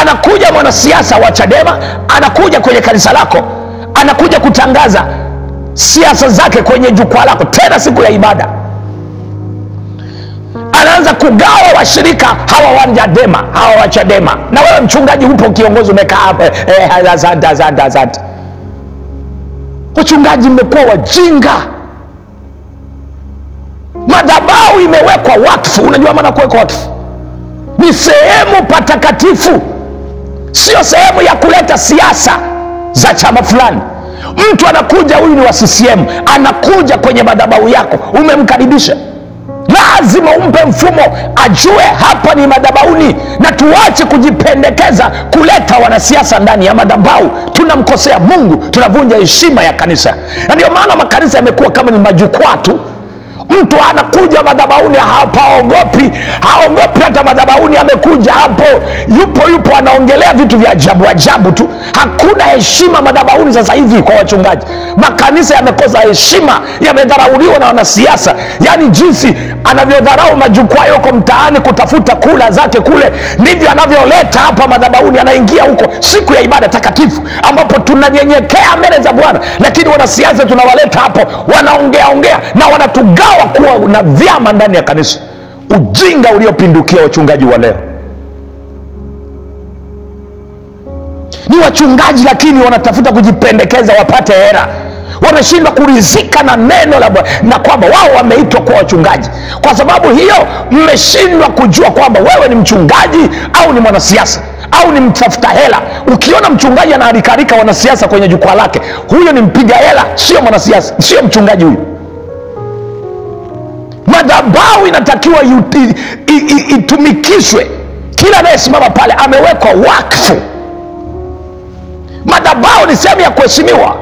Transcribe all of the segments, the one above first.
anakuja mwanasiasa wa chadema anakuja kwenye kanisa lako anakuja kutangaza siasa zake kwenye jukwaa lako tena siku ya ibada anaanza kugawa washirika hawa wa Chadema hawa wa Chadema, na wewe mchungaji upo kiongozi umekaa hapa eh, asante asante asante. Wachungaji mmekuwa wajinga, madhabahu imewekwa wakfu. Unajua maana kuwekwa wakfu ni sehemu patakatifu, sio sehemu ya kuleta siasa za chama fulani. Mtu anakuja, huyu ni wa CCM, anakuja kwenye madhabahu yako, umemkaribisha lazima umpe mfumo ajue hapa ni madhabauni na tuache kujipendekeza kuleta wanasiasa ndani ya madhabahu tunamkosea mungu tunavunja heshima ya kanisa na ndio maana makanisa yamekuwa kama ni majukwaa tu mtu anakuja madhabauni hapaogopi haogopi hata madhabauni amekuja hapo yupo yupo anaongelea vitu vya ajabu ajabu tu hakuna heshima madhabauni sasa hivi kwa wachungaji makanisa yamekosa heshima yamedharauliwa na wanasiasa yaani jinsi anavyodharau majukwaa yoko mtaani kutafuta kula zake kule ndivyo anavyoleta hapa madhabauni anaingia huko siku ya ibada takatifu ambapo tunanyenyekea mbele za bwana lakini wanasiasa tunawaleta hapo wanaongea ongea na wanatugawa kuwa na vyama ndani ya kanisa ujinga uliopindukia wachungaji wa leo ni wachungaji lakini wanatafuta kujipendekeza wapate hera wanashindwa kurizika na neno la Bwana na kwamba wao wameitwa kuwa wachungaji. Kwa sababu hiyo, mmeshindwa kujua kwamba wewe ni mchungaji au ni mwanasiasa au ni mtafuta hela. Ukiona mchungaji anaarikarika wanasiasa kwenye jukwaa lake, huyo ni mpiga hela, sio mwanasiasa, sio mchungaji huyo. Madhabahu inatakiwa yuti- i- i- itumikishwe. Kila anayesimama pale amewekwa wakfu. Madhabahu ni sehemu ya kuheshimiwa.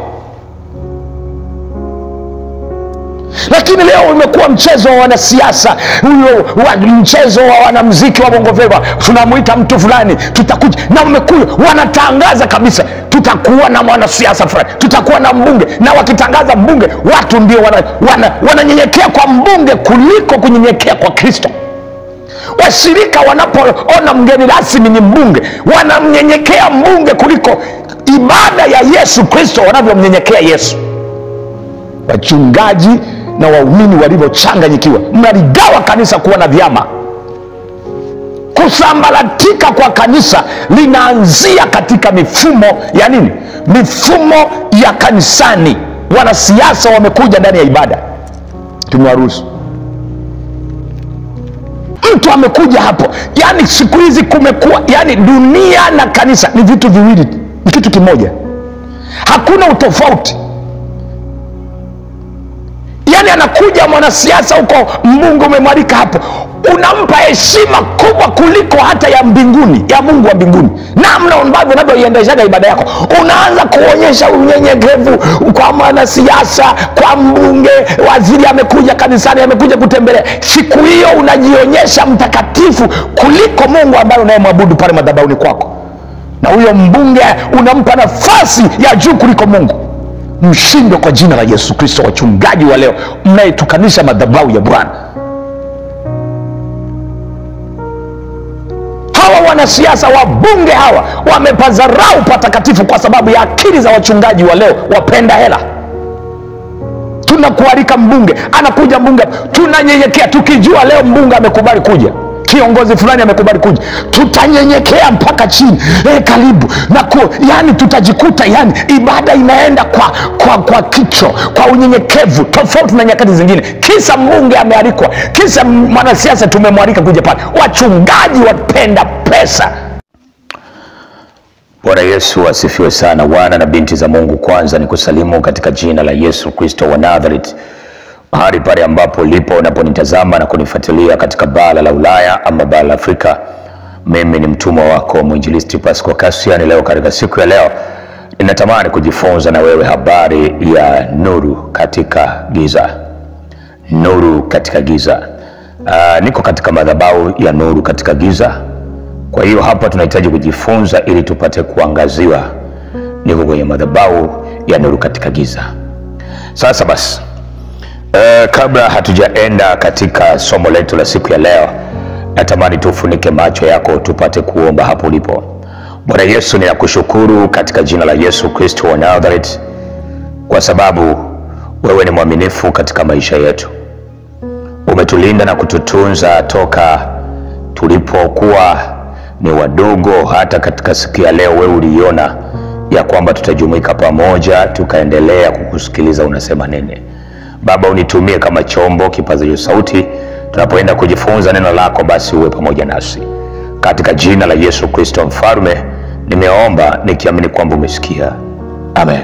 lakini leo umekuwa mchezo wa wanasiasa huyo wa, mchezo wa wanamziki wa bongo flava tunamwita mtu fulani tutakuja na umekuja wanatangaza kabisa tutakuwa na mwanasiasa fulani tutakuwa na mbunge na wakitangaza mbunge watu ndio wananyenyekea wana, wananyenyekea kwa mbunge kuliko kunyenyekea kwa kristo washirika wanapoona mgeni rasmi ni mbunge wanamnyenyekea mbunge kuliko ibada ya yesu kristo wanavyomnyenyekea yesu wachungaji na waumini walivyochanganyikiwa mnaligawa kanisa kuwa na vyama kusambaratika kwa kanisa linaanzia katika mifumo ya nini mifumo ya kanisani wanasiasa wamekuja ndani ya ibada tumewaruhusu mtu amekuja hapo yaani siku hizi kumekuwa yaani dunia na kanisa ni vitu viwili ni kitu kimoja hakuna utofauti yaani anakuja mwanasiasa huko mbunge umemwalika hapo unampa heshima kubwa kuliko hata ya mbinguni ya mungu wa mbinguni namna ambavyo unavyoiendeshaga ibada yako unaanza kuonyesha unyenyekevu kwa mwanasiasa kwa mbunge waziri amekuja kanisani amekuja kutembelea siku hiyo unajionyesha mtakatifu kuliko mungu ambaye unayemwabudu pale madhabauni kwako na huyo mbunge unampa nafasi ya juu kuliko mungu mshindwe kwa jina la yesu kristo wachungaji wa leo mnayetukanisha madhabahu ya bwana hawa wanasiasa wabunge hawa wamepazarau patakatifu kwa sababu ya akili za wachungaji wa leo wapenda hela tunakualika mbunge anakuja mbunge tunanyenyekea tukijua leo mbunge amekubali kuja kiongozi fulani amekubali kuja tutanyenyekea mpaka chini e, karibu na ku, yani tutajikuta yani ibada inaenda kwa kwa kwa kicho kwa unyenyekevu tofauti na nyakati zingine kisa mbunge amealikwa kisa mwanasiasa tumemwalika kuja pale wachungaji wapenda pesa Bwana Yesu asifiwe sana. Wana na binti za Mungu, kwanza ni kusalimu katika jina la Yesu Kristo wa Nazareth, mahali pale ambapo lipo unaponitazama na kunifuatilia katika bara la Ulaya ama bara la Afrika. Mimi ni mtumwa wako mwinjilisti Pasco Cassian. Leo katika siku ya leo ninatamani kujifunza na wewe habari ya nuru katika giza. Nuru katika giza. Uh, niko katika madhabahu ya nuru katika giza kwa hiyo hapa tunahitaji kujifunza ili tupate kuangaziwa. Niko kwenye madhabahu ya nuru katika giza. Sasa basi, uh, kabla hatujaenda katika somo letu la siku ya leo, natamani tufunike macho yako tupate kuomba hapo ulipo. Bwana Yesu, ninakushukuru katika jina la Yesu Kristo wa Nazareth, kwa sababu wewe ni mwaminifu katika maisha yetu. Umetulinda na kututunza toka tulipokuwa ni wadogo, hata katika siku ya leo wewe uliona ya kwamba tutajumuika pamoja, tukaendelea kukusikiliza unasema nini. Baba, unitumie kama chombo kipazacho sauti tunapoenda kujifunza neno lako, basi uwe pamoja nasi katika jina la Yesu Kristo Mfalme, nimeomba nikiamini kwamba umesikia, amen.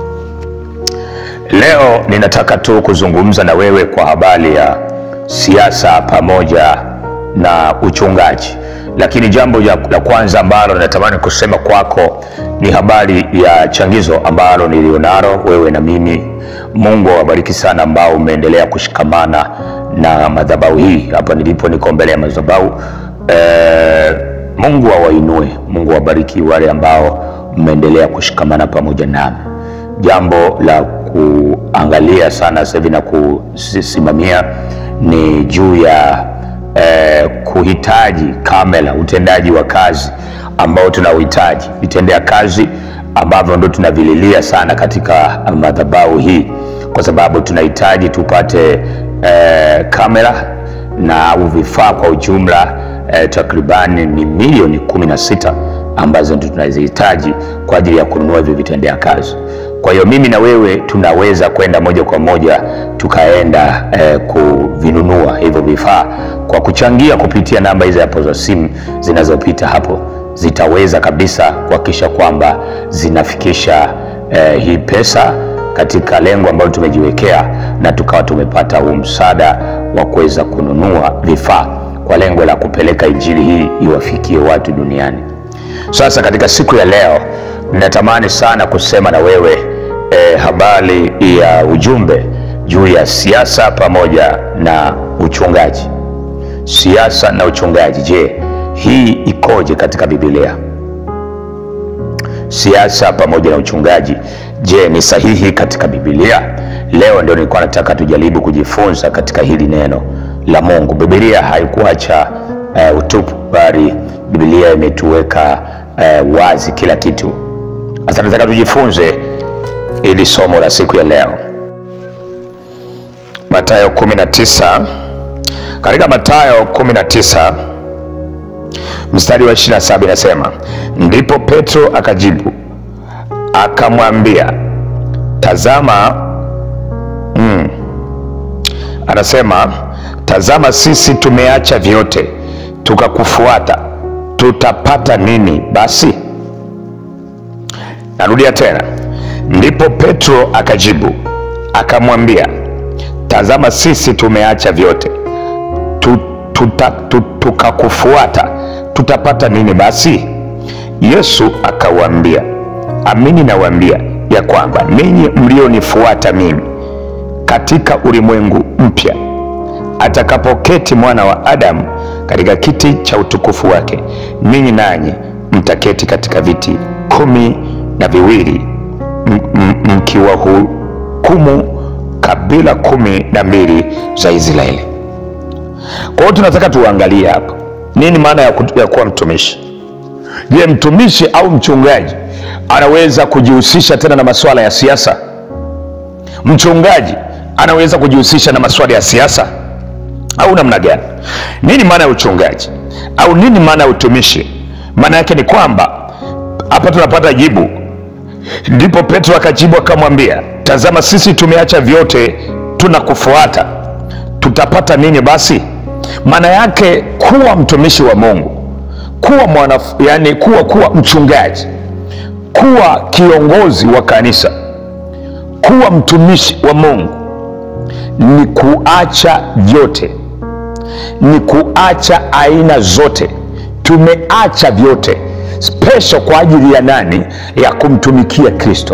Leo ninataka tu kuzungumza na wewe kwa habari ya siasa pamoja na uchungaji, lakini jambo la kwanza ambalo natamani kusema kwako ni habari ya changizo ambalo nilionalo wewe na mimi. Mungu awabariki sana ambao umeendelea kushikamana na madhabahu hii. Hapa nilipo niko mbele ya madhabahu e, Mungu awainue, Mungu awabariki wale ambao mmeendelea kushikamana pamoja nami. Jambo la kuangalia sana sasa hivi na kusimamia ni juu ya eh, kuhitaji kamera, utendaji wa kazi ambao tunauhitaji, vitendea kazi ambavyo ndo tunavililia sana katika madhabahu hii, kwa sababu tunahitaji tupate eh, kamera na au vifaa kwa ujumla eh, takribani ni milioni kumi na sita ambazo ndio tunazihitaji kwa ajili ya kununua hivyo vitendea kazi. Kwa hiyo mimi na wewe tunaweza kwenda moja kwa moja tukaenda eh, kuvinunua hivyo vifaa kwa kuchangia kupitia namba hizo hapo za simu zinazopita hapo, zitaweza kabisa kuhakikisha kwamba zinafikisha eh, hii pesa katika lengo ambalo tumejiwekea, na tukawa tumepata huu msaada wa kuweza kununua vifaa kwa lengo la kupeleka injili hii iwafikie watu duniani. Sasa katika siku ya leo ninatamani sana kusema na wewe eh, habari ya ujumbe juu ya siasa pamoja na uchungaji. Siasa na uchungaji, je, hii ikoje katika Biblia? Siasa pamoja na uchungaji, je, ni sahihi katika Biblia? Leo ndio nilikuwa nataka tujaribu kujifunza katika hili neno la Mungu. Biblia haikuacha uh, utupu, bali Biblia imetuweka uh, wazi kila kitu. Sasa nataka tujifunze ili somo la siku ya leo, Mathayo 19. Katika Mathayo 19 mstari wa 27 inasema, ndipo Petro akajibu akamwambia, tazama mm, anasema tazama, sisi tumeacha vyote tukakufuata, tutapata nini basi? Narudia tena, ndipo Petro akajibu akamwambia, tazama, sisi tumeacha vyote tuta, tukakufuata, tutapata nini basi? Yesu akawaambia, amini nawaambia ya kwamba ninyi mlionifuata mimi, katika ulimwengu mpya atakapoketi mwana wa Adamu katika kiti cha utukufu wake, ninyi nanyi mtaketi katika viti kumi na viwili mkiwahukumu kabila kumi na mbili za Israeli. Kwa hiyo tunataka tuangalie hapa nini maana ya, ya kuwa mtumishi. Je, mtumishi au mchungaji anaweza kujihusisha tena na masuala ya siasa? Mchungaji anaweza kujihusisha na masuala ya siasa au namna gani? Nini maana ya uchungaji au nini maana ya utumishi? Maana yake ni kwamba hapa tunapata jibu. Ndipo Petro akajibu akamwambia, tazama, sisi tumeacha vyote tunakufuata, tutapata nini basi? Maana yake kuwa mtumishi wa Mungu, kuwa mwana, yani kuwa kuwa mchungaji, kuwa kiongozi wa kanisa, kuwa mtumishi wa Mungu ni kuacha vyote, ni kuacha aina zote. Tumeacha vyote special kwa ajili ya nani? Ya kumtumikia Kristo.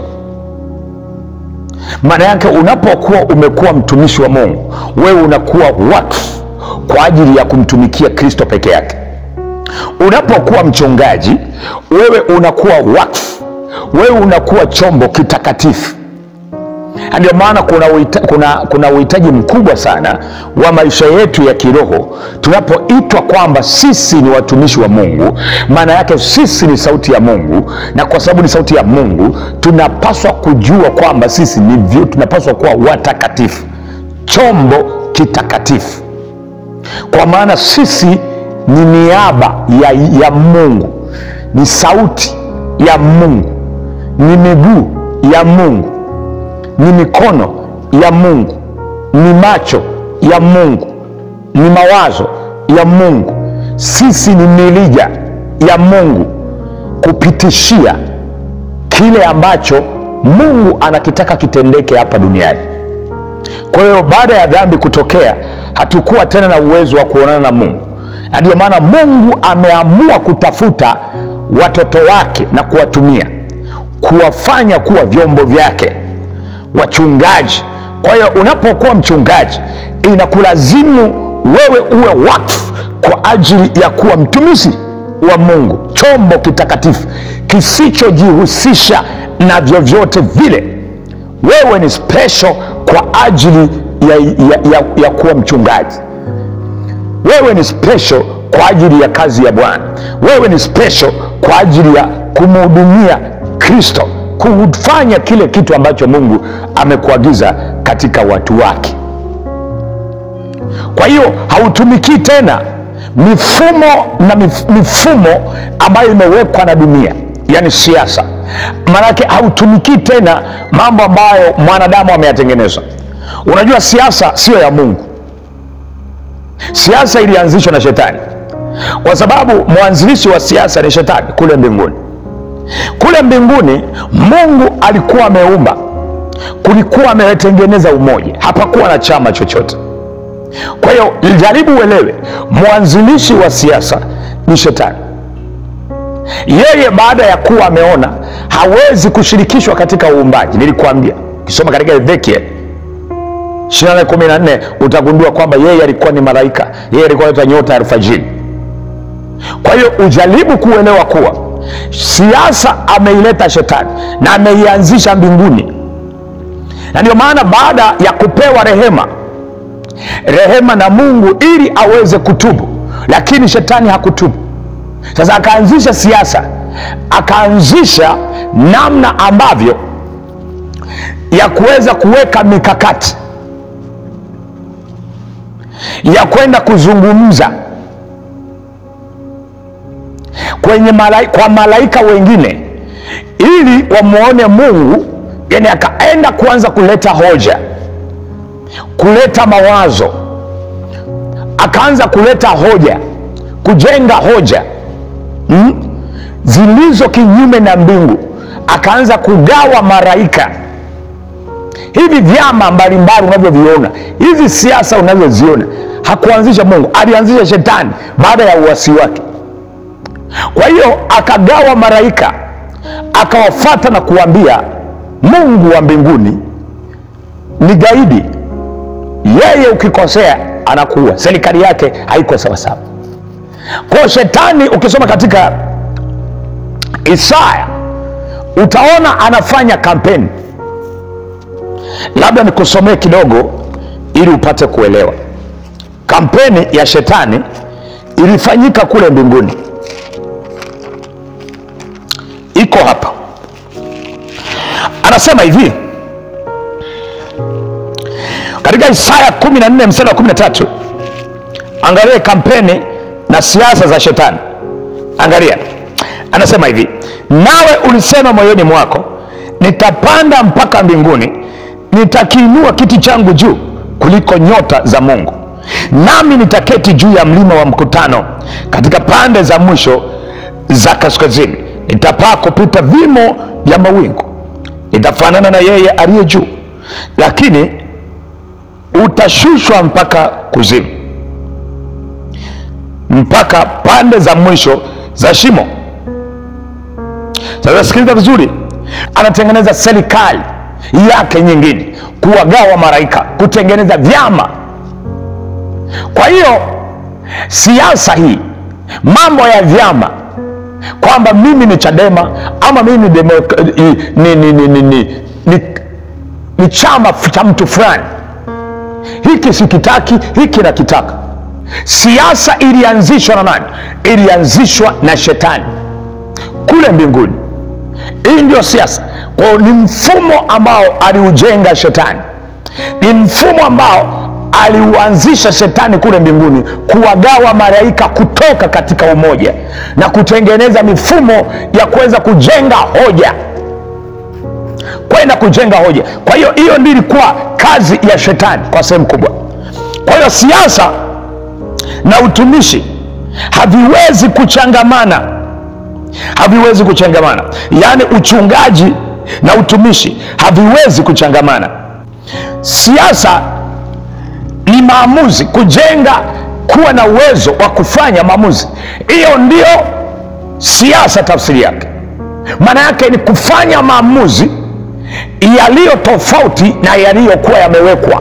Maana yake unapokuwa umekuwa mtumishi wa Mungu, wewe unakuwa wakfu kwa ajili ya kumtumikia Kristo peke yake. Unapokuwa mchungaji, wewe unakuwa wakfu, wewe unakuwa chombo kitakatifu Na ndio maana kuna uhita- kuna kuna uhitaji mkubwa sana wa maisha yetu ya kiroho tunapoitwa kwamba sisi ni watumishi wa mungu maana yake sisi ni sauti ya mungu na kwa sababu ni sauti ya mungu tunapaswa kujua kwamba sisi ni vyo- tunapaswa kuwa watakatifu chombo kitakatifu kwa maana sisi ni niaba ya, ya mungu ni sauti ya mungu ni miguu ya mungu ni mikono ya mungu ni macho ya mungu ni mawazo ya mungu sisi ni milija ya mungu kupitishia kile ambacho mungu anakitaka kitendeke hapa duniani kwa hiyo baada ya dhambi kutokea hatukuwa tena na uwezo wa kuonana na mungu na ndio maana mungu ameamua kutafuta watoto wake na kuwatumia kuwafanya kuwa vyombo vyake wachungaji kwa hiyo unapokuwa mchungaji inakulazimu wewe uwe wakfu kwa ajili ya kuwa mtumishi wa mungu chombo kitakatifu kisichojihusisha na vyovyote vile wewe ni special kwa ajili ya, ya, ya, ya kuwa mchungaji wewe ni special kwa ajili ya kazi ya bwana wewe ni special kwa ajili ya kumhudumia kristo kufanya kile kitu ambacho mungu amekuagiza katika watu wake kwa hiyo hautumikii tena mifumo na mif, mifumo ambayo imewekwa na dunia yani siasa maanake hautumikii tena mambo ambayo mwanadamu ameyatengeneza unajua siasa siyo ya mungu siasa ilianzishwa na shetani kwa sababu mwanzilishi wa siasa ni shetani kule mbinguni kule mbinguni mungu alikuwa ameumba kulikuwa ametengeneza umoja hapakuwa na chama chochote kwa hiyo jaribu uelewe mwanzilishi wa siasa ni shetani yeye baada ya kuwa ameona hawezi kushirikishwa katika uumbaji nilikuambia ukisoma katika ezekiel 14 utagundua kwamba yeye alikuwa ni malaika yeye alikuwa anaitwa nyota ya alfajiri kwa hiyo ujaribu kuelewa kuwa siasa ameileta shetani na ameianzisha mbinguni na ndio maana baada ya kupewa rehema rehema na mungu ili aweze kutubu lakini shetani hakutubu sasa akaanzisha siasa akaanzisha namna ambavyo ya kuweza kuweka mikakati ya kwenda kuzungumza kwenye malai, kwa malaika wengine ili wamwone mungu yani akaenda kuanza kuleta hoja kuleta mawazo akaanza kuleta hoja kujenga hoja mm? zilizo kinyume na mbingu akaanza kugawa maraika hivi vyama mbalimbali unavyoviona hizi siasa unavyoziona hakuanzisha mungu alianzisha shetani baada ya uwasi wake kwa hiyo akagawa maraika akawafata na kuambia mungu wa mbinguni ni gaidi yeye ukikosea anakuua serikali yake haiko sawasawa kwao shetani ukisoma katika isaya utaona anafanya kampeni labda nikusomee kidogo ili upate kuelewa kampeni ya shetani ilifanyika kule mbinguni iko hapa anasema hivi katika isaya 14 mstari wa 13 angalia kampeni na siasa za shetani angalia anasema hivi nawe ulisema moyoni mwako nitapanda mpaka mbinguni nitakiinua kiti changu juu kuliko nyota za mungu nami nitaketi juu ya mlima wa mkutano katika pande za mwisho za kaskazini nitapaa kupita vimo vya mawingu nitafanana na yeye aliye juu lakini utashushwa mpaka kuzimu mpaka pande za mwisho za shimo sasa sikiliza vizuri anatengeneza serikali yake nyingine kuwagawa maraika kutengeneza vyama kwa hiyo siasa hii mambo ya vyama kwamba mimi ni chadema ama mimi ni, demoka, ni, ni, ni, ni, ni, ni ni chama cha mtu fulani hiki sikitaki hiki nakitaka siasa ilianzishwa na nani ilianzishwa na shetani kule mbinguni hii ndio siasa kwao ni mfumo ambao aliujenga shetani ni mfumo ambao aliuanzisha shetani kule mbinguni kuwagawa malaika kutoka katika umoja na kutengeneza mifumo ya kuweza kujenga hoja kwenda kujenga hoja kwa hiyo hiyo ndio ilikuwa kazi ya shetani kwa sehemu kubwa kwa hiyo siasa na utumishi haviwezi kuchangamana haviwezi kuchangamana yaani uchungaji na utumishi haviwezi kuchangamana siasa ni maamuzi kujenga kuwa na uwezo wa kufanya maamuzi hiyo ndio siasa tafsiri yake maana yake ni kufanya maamuzi yaliyo tofauti na yaliyokuwa yamewekwa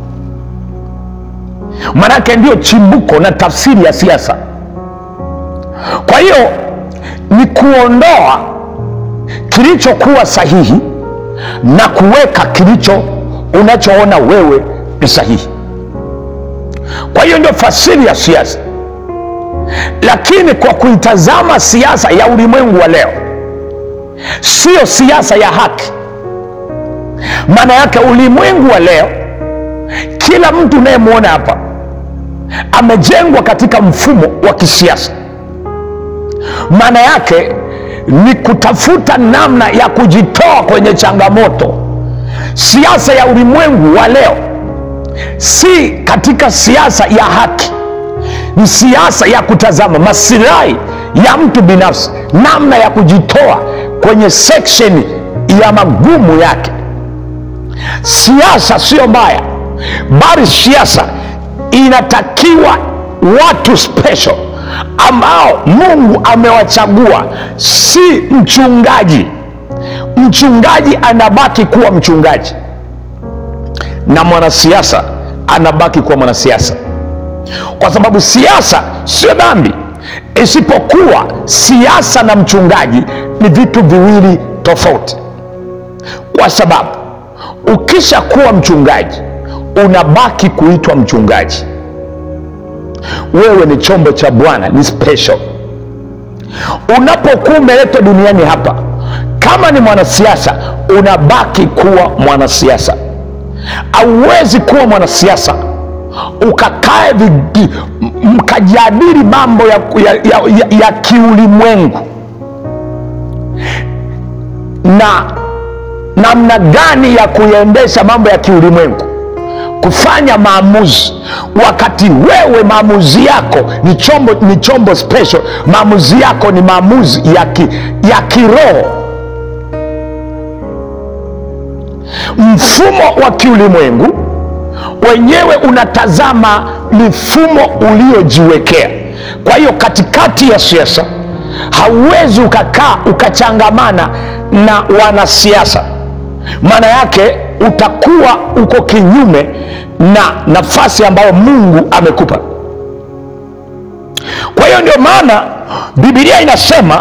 maanake ndio chimbuko na tafsiri ya siasa kwa hiyo ni kuondoa kilichokuwa sahihi na kuweka kilicho unachoona wewe ni sahihi kwa hiyo ndio fasiri ya siasa lakini kwa kuitazama siasa ya ulimwengu wa leo siyo siasa ya haki maana yake ulimwengu wa leo kila mtu unayemwona hapa amejengwa katika mfumo wa kisiasa maana yake ni kutafuta namna ya kujitoa kwenye changamoto siasa ya ulimwengu wa leo si katika siasa ya haki ni siasa ya kutazama masilahi ya mtu binafsi namna ya kujitoa kwenye seksheni ya magumu yake siasa sio mbaya bali siasa inatakiwa watu special ambao mungu amewachagua si mchungaji mchungaji anabaki kuwa mchungaji na mwanasiasa anabaki kuwa mwanasiasa kwa sababu siasa sio dhambi isipokuwa siasa na mchungaji ni vitu viwili tofauti kwa sababu ukisha kuwa mchungaji unabaki kuitwa mchungaji wewe ni chombo cha bwana ni special unapokuwa umeletwa duniani hapa kama ni mwanasiasa unabaki kuwa mwanasiasa auwezi kuwa mwanasiasa ukakae vigi- m- mkajadili mambo ya, ya, ya, ya, ya kiulimwengu na namna gani ya kuyaendesha mambo ya kiulimwengu kufanya maamuzi wakati wewe maamuzi yako ni chombo, ni chombo special maamuzi yako ni maamuzi ya, ki, ya kiroho mfumo wa kiulimwengu wenyewe unatazama mifumo uliojiwekea kwa hiyo katikati ya siasa hauwezi ukakaa ukachangamana na wanasiasa maana yake utakuwa uko kinyume na nafasi ambayo mungu amekupa kwa hiyo ndio maana bibilia inasema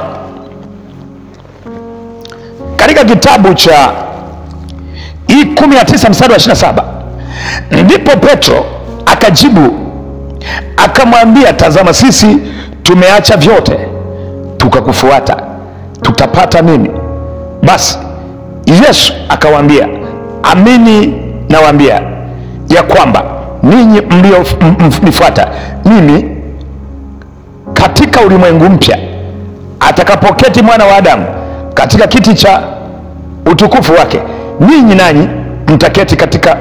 katika kitabu cha hii 19 mstari wa 27 ndipo petro akajibu akamwambia tazama sisi tumeacha vyote tukakufuata tutapata nini basi yesu akawaambia amini nawaambia ya kwamba ninyi mlionifuata mimi katika ulimwengu mpya atakapoketi mwana wa adamu katika kiti cha utukufu wake ninyi nanyi mtaketi katika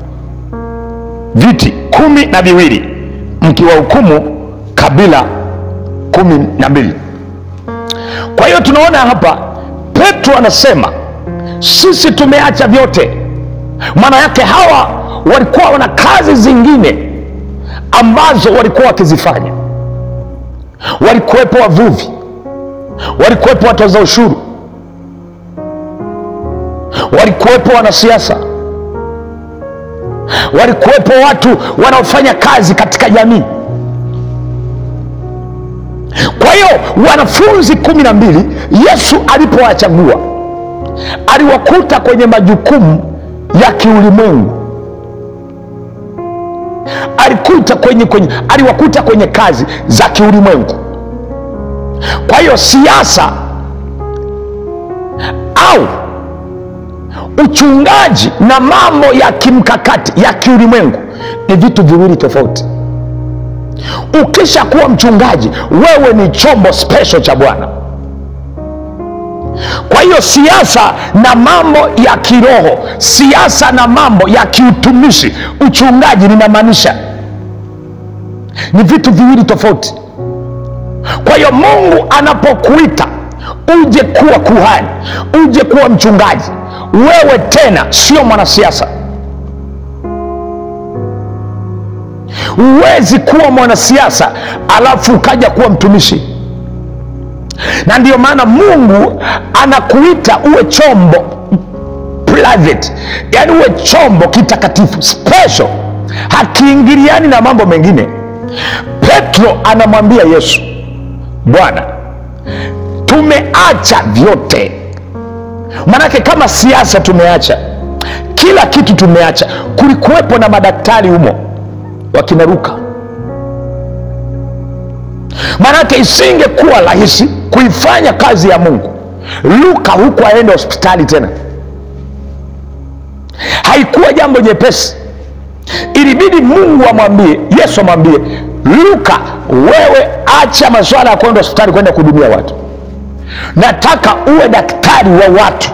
viti kumi na viwili mkiwahukumu kabila kumi na mbili kwa hiyo tunaona hapa petro anasema sisi tumeacha vyote maana yake hawa walikuwa wana kazi zingine ambazo walikuwa wakizifanya walikuwepo wavuvi walikuwepo watoza ushuru walikuwepo wanasiasa walikuwepo watu wanaofanya kazi katika jamii kwa hiyo wanafunzi kumi na mbili yesu alipowachagua aliwakuta kwenye majukumu ya kiulimwengu alikuta kwenye, kwenye aliwakuta kwenye kazi za kiulimwengu kwa hiyo siasa au uchungaji na mambo ya kimkakati ya kiulimwengu ni vitu viwili tofauti ukisha kuwa mchungaji wewe ni chombo special cha bwana kwa hiyo siasa na mambo ya kiroho siasa na mambo ya kiutumishi uchungaji ninamaanisha ni vitu viwili tofauti kwa hiyo mungu anapokuita uje kuwa kuhani uje kuwa mchungaji wewe tena sio mwanasiasa huwezi kuwa mwanasiasa alafu ukaja kuwa mtumishi na ndiyo maana mungu anakuita uwe chombo private yaani uwe chombo kitakatifu special hakiingiliani na mambo mengine petro anamwambia yesu bwana tumeacha vyote manake kama siasa tumeacha kila kitu tumeacha kulikuwepo na madaktari humo wakinaruka manake isingekuwa rahisi kuifanya kazi ya mungu luka huku aende hospitali tena haikuwa jambo jepesi ilibidi mungu amwambie yesu amwambie luka wewe acha maswala ya kwenda hospitali kwenda kuhudumia watu nataka uwe daktari wa watu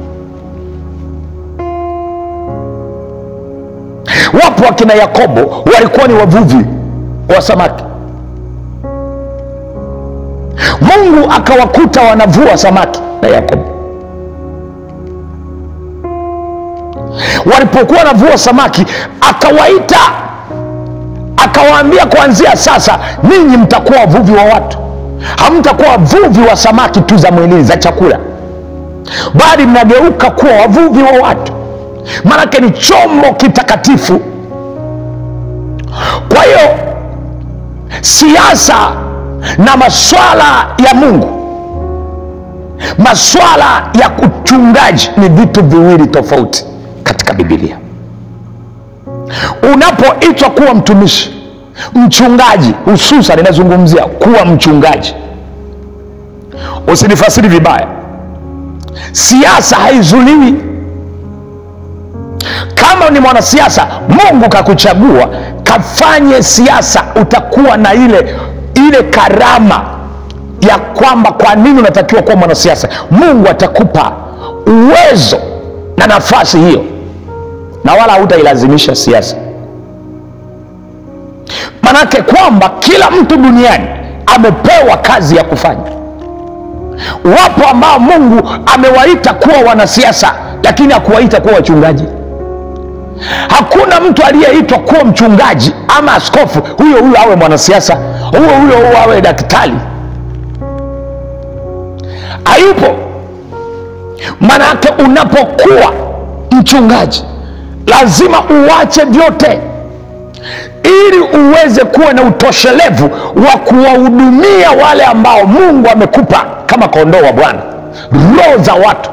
wapo wakina yakobo walikuwa ni wavuvi wa samaki mungu akawakuta wanavua samaki na yakobo walipokuwa wanavua samaki akawaita akawaambia kuanzia sasa ninyi mtakuwa wavuvi wa watu hamtakuwa wavuvi wa samaki tu za mwilini za chakula bali mnageuka kuwa wavuvi wa watu maanake ni chombo kitakatifu kwa hiyo siasa na maswala ya mungu maswala ya uchungaji ni vitu viwili tofauti katika bibilia unapoitwa kuwa mtumishi mchungaji hususan inazungumzia kuwa mchungaji usinifasiri vibaya siasa haizuliwi kama ni mwanasiasa mungu kakuchagua kafanye siasa utakuwa na ile ile karama ya kwamba kwa nini unatakiwa kuwa mwanasiasa mungu atakupa uwezo na nafasi hiyo na wala hautailazimisha siasa manake kwamba kila mtu duniani amepewa kazi ya kufanya wapo ambao mungu amewaita kuwa wanasiasa lakini hakuwaita kuwa wachungaji hakuna mtu aliyeitwa kuwa mchungaji ama askofu huyo huyo awe mwanasiasa huyo huyo awe daktari hayupo manake unapokuwa mchungaji lazima uwache vyote ili uweze kuwa na utoshelevu wa kuwahudumia wale ambao mungu amekupa kama kondoo wa bwana roho za watu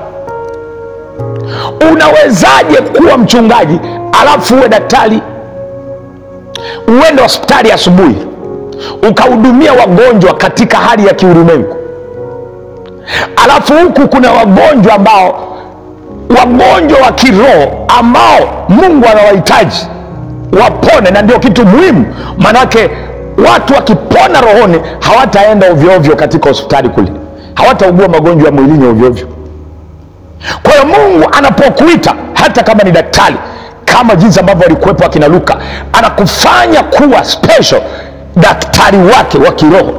unawezaje kuwa mchungaji alafu uwe daktari uende hospitali asubuhi ukahudumia wagonjwa katika hali ya kiulimwengu alafu huku kuna wagonjwa ambao wagonjwa wa kiroho ambao mungu anawahitaji wapone na ndio kitu muhimu maanake watu wakipona rohoni hawataenda ovyoovyo katika hospitali kule hawataugua magonjwa ya mwilini ovyoovyo kwa hiyo mungu anapokuita hata kama ni daktari kama jinsi ambavyo alikuwepo akina luka anakufanya kuwa special daktari wake wa kiroho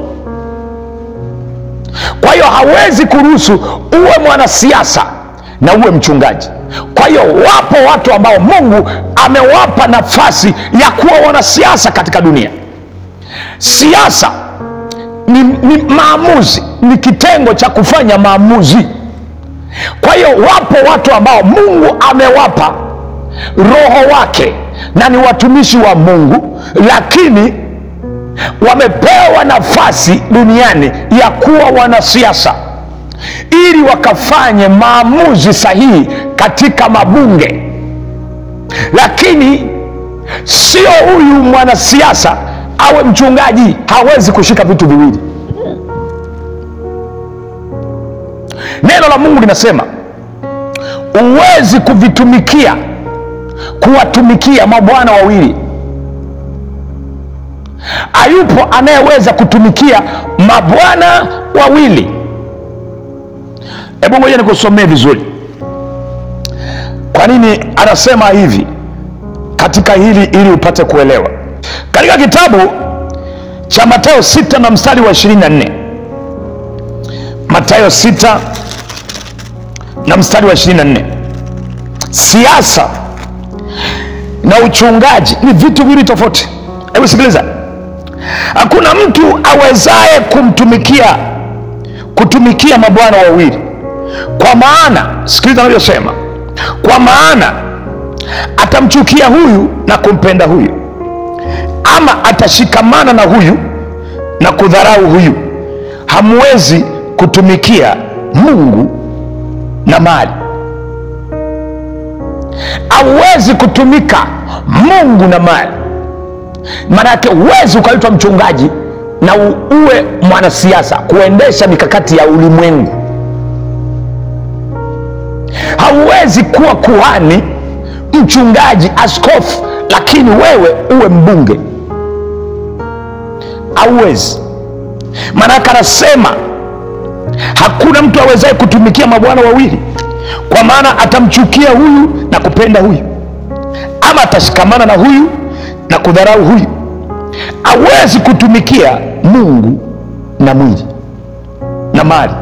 kwa hiyo hawezi kuruhusu uwe mwanasiasa na uwe mchungaji kwa hiyo wapo watu ambao mungu amewapa nafasi ya kuwa wanasiasa katika dunia siasa ni, ni maamuzi ni kitengo cha kufanya maamuzi kwa hiyo wapo watu ambao mungu amewapa roho wake na ni watumishi wa mungu lakini wamepewa nafasi duniani ya kuwa wanasiasa ili wakafanye maamuzi sahihi katika mabunge lakini sio huyu mwanasiasa awe mchungaji hawezi kushika vitu viwili neno la mungu linasema huwezi kuvitumikia kuwatumikia mabwana wawili hayupo anayeweza kutumikia mabwana wawili hebu ngoja nikusomee vizuri kwa nini anasema hivi katika hili ili upate kuelewa katika kitabu cha matayo 6 na mstari wa 24 matayo 6 na mstari wa 24 siasa na uchungaji ni vitu viwili tofauti hebu sikiliza hakuna mtu awezaye kumtumikia kutumikia mabwana wawili kwa maana sikiliza anavyosema kwa maana atamchukia huyu na kumpenda huyu ama atashikamana na huyu na kudharau huyu hamwezi kutumikia mungu na mali hauwezi kutumika mungu na mali maanake huwezi ukaitwa mchungaji na u- uwe mwanasiasa kuendesha mikakati ya ulimwengu hauwezi kuwa kuhani mchungaji askofu lakini wewe uwe mbunge hauwezi maanake anasema hakuna mtu awezaye kutumikia mabwana wawili kwa maana atamchukia huyu na kupenda huyu ama atashikamana na huyu na kudharau huyu hawezi kutumikia mungu na mwili na mali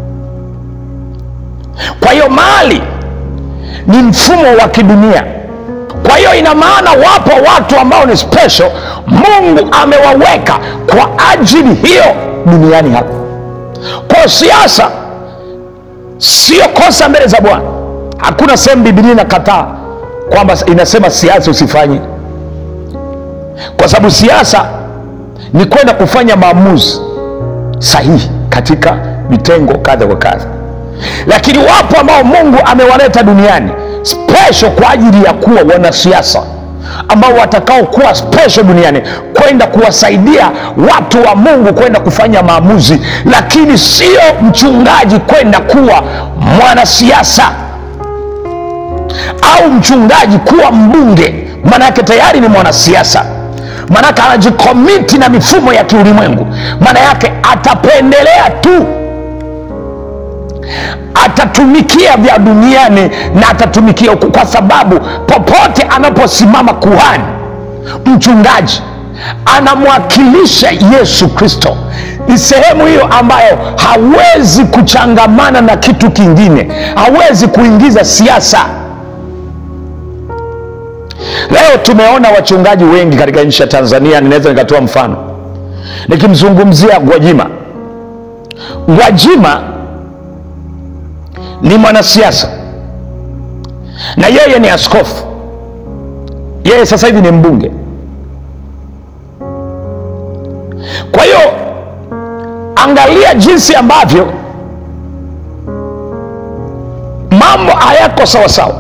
kwa hiyo mali ni mfumo wa kidunia kwa hiyo ina maana wapo watu ambao ni special mungu amewaweka kwa ajili hiyo duniani hapa kwa siasa sio kosa mbele za bwana hakuna sehemu bibilia inakataa kwamba inasema siasa usifanye kwa sababu siasa ni kwenda kufanya maamuzi sahihi katika vitengo kadha wa kadha lakini wapo ambao mungu amewaleta duniani special kwa ajili ya kuwa wanasiasa ambao watakaokuwa special duniani kwenda kuwasaidia watu wa mungu kwenda kufanya maamuzi lakini sio mchungaji kwenda kuwa mwanasiasa au mchungaji kuwa mbunge maanake tayari ni mwanasiasa maanake anajikomiti na mifumo ya kiulimwengu maana yake atapendelea tu atatumikia vya duniani na atatumikia huku kwa sababu popote anaposimama kuhani mchungaji anamwakilisha yesu kristo ni sehemu hiyo ambayo hawezi kuchangamana na kitu kingine hawezi kuingiza siasa leo tumeona wachungaji wengi katika nchi ya tanzania ninaweza nikatoa mfano nikimzungumzia gwajima gwajima ni mwanasiasa na yeye ni askofu yeye sasa hivi ni mbunge kwa hiyo angalia jinsi ambavyo mambo hayako sawasawa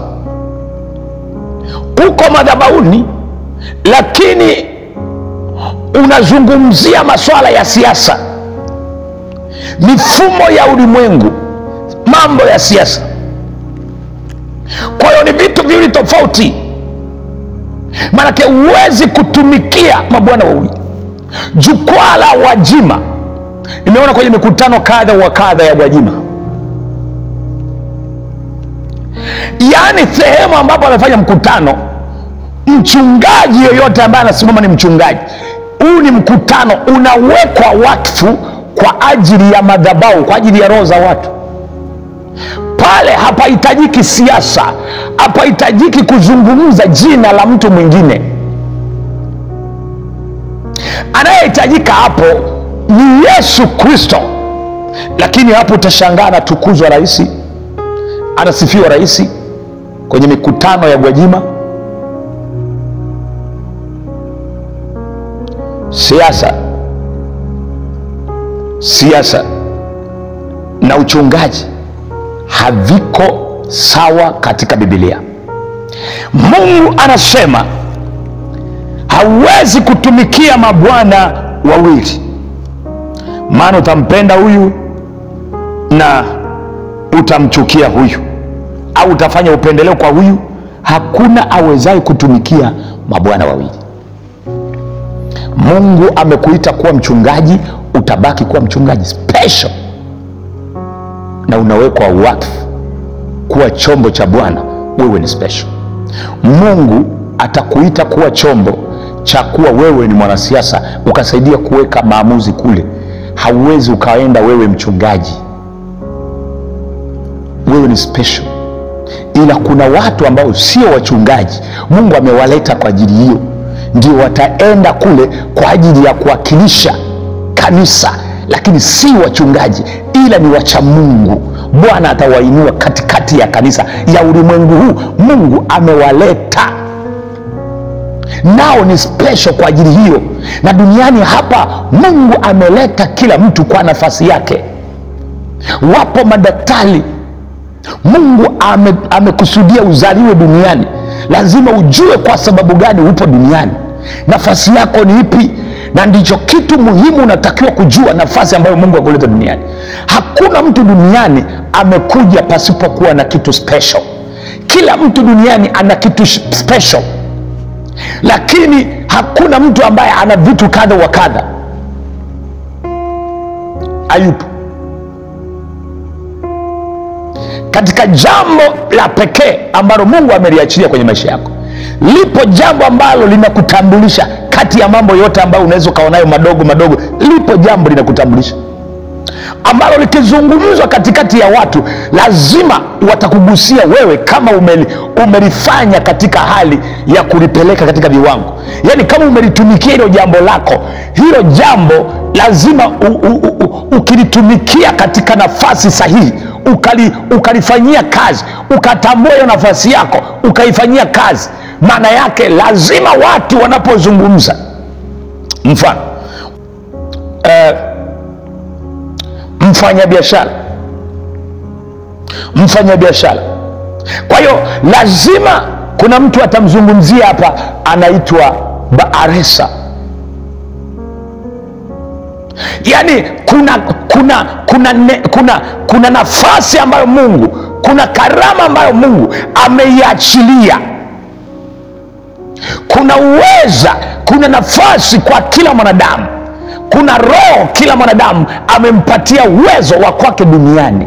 uko madhabauni lakini unazungumzia masuala ya siasa mifumo ya ulimwengu mambo ya siasa kwa hiyo ni vitu viwili tofauti maanake huwezi kutumikia mabwana wawili jukwaa la wajima nimeona kwenye mikutano kadha wa kadha ya wajima yaani sehemu ambapo amefanya mkutano mchungaji yoyote ambaye anasimama ni mchungaji huu ni mkutano unawekwa wakfu kwa ajili ya madhabau kwa ajili ya roho za watu pale hapahitajiki siasa hapahitajiki kuzungumza jina la mtu mwingine anayehitajika hapo ni yesu kristo lakini hapo utashangaa anatukuzwa rahisi anasifiwa rahisi kwenye mikutano ya gwajima siasa siasa na uchungaji haviko sawa katika bibilia mungu anasema hauwezi kutumikia mabwana wawili maana utampenda huyu na utamchukia huyu au utafanya upendeleo kwa huyu hakuna awezaye kutumikia mabwana wawili mungu amekuita kuwa mchungaji utabaki kuwa mchungaji special na unawekwa wakfu kuwa chombo cha bwana wewe ni special mungu atakuita kuwa chombo cha kuwa wewe ni mwanasiasa ukasaidia kuweka maamuzi kule hauwezi ukaenda wewe mchungaji wewe ni special ila kuna watu ambao sio wachungaji mungu amewaleta kwa ajili hiyo ndio wataenda kule kwa ajili ya kuwakilisha kanisa lakini si wachungaji ila ni wacha mungu bwana atawainua katikati ya kanisa ya ulimwengu huu mungu amewaleta nao ni special kwa ajili hiyo na duniani hapa mungu ameleta kila mtu kwa nafasi yake wapo madaktari mungu ame- amekusudia uzaliwe duniani lazima ujue kwa sababu gani upo duniani nafasi yako ni ipi na ndicho kitu muhimu unatakiwa kujua nafasi ambayo mungu akuleta duniani hakuna mtu duniani amekuja pasipokuwa na kitu special kila mtu duniani ana kitu sh- special lakini hakuna mtu ambaye ana vitu kadha wa kadha ayupo katika jambo la pekee ambalo mungu ameliachilia kwenye maisha yako lipo jambo ambalo linakutambulisha kati ya mambo yote ambayo unaweza ukaonayo madogo madogo lipo jambo linakutambulisha ambalo likizungumzwa katikati ya watu lazima watakugusia wewe kama umeli, umelifanya katika hali ya kulipeleka katika viwango yaani kama umelitumikia hilo jambo lako hilo jambo lazima u, u, u, u, ukilitumikia katika nafasi sahihi ukali, ukalifanyia kazi ukatambua hiyo nafasi yako ukaifanyia kazi maana yake lazima watu wanapozungumza mfano eh, mfanyabiashara mfanyabiashara kwa hiyo lazima kuna mtu atamzungumzia hapa anaitwa baaresa yaani kuna kuna kuna, ne, kuna kuna nafasi ambayo mungu kuna karama ambayo mungu ameiachilia kuna uweza kuna nafasi kwa kila mwanadamu kuna roho kila mwanadamu amempatia uwezo wa kwake duniani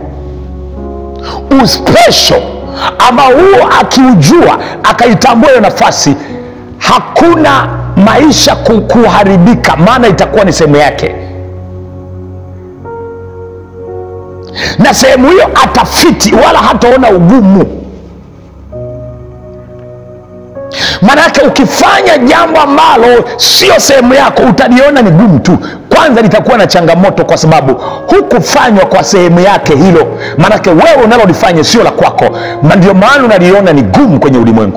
uspesho ambao huo akiujua akaitambua hiyo nafasi hakuna maisha ku- kuharibika maana itakuwa ni sehemu yake na sehemu hiyo atafiti wala hataona ugumu maanake ukifanya jambo ambalo sio sehemu yako utaliona ni gumu tu kwanza litakuwa na changamoto kwa sababu hukufanywa kwa sehemu yake hilo maanake wewe unalolifanya sio la kwako na ndio maana unaliona ni gumu kwenye ulimwengu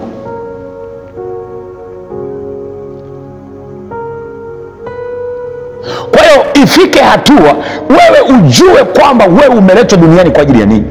kwa hiyo ifike hatua wewe ujue kwamba wewe umeletwa duniani kwa ajili ya nini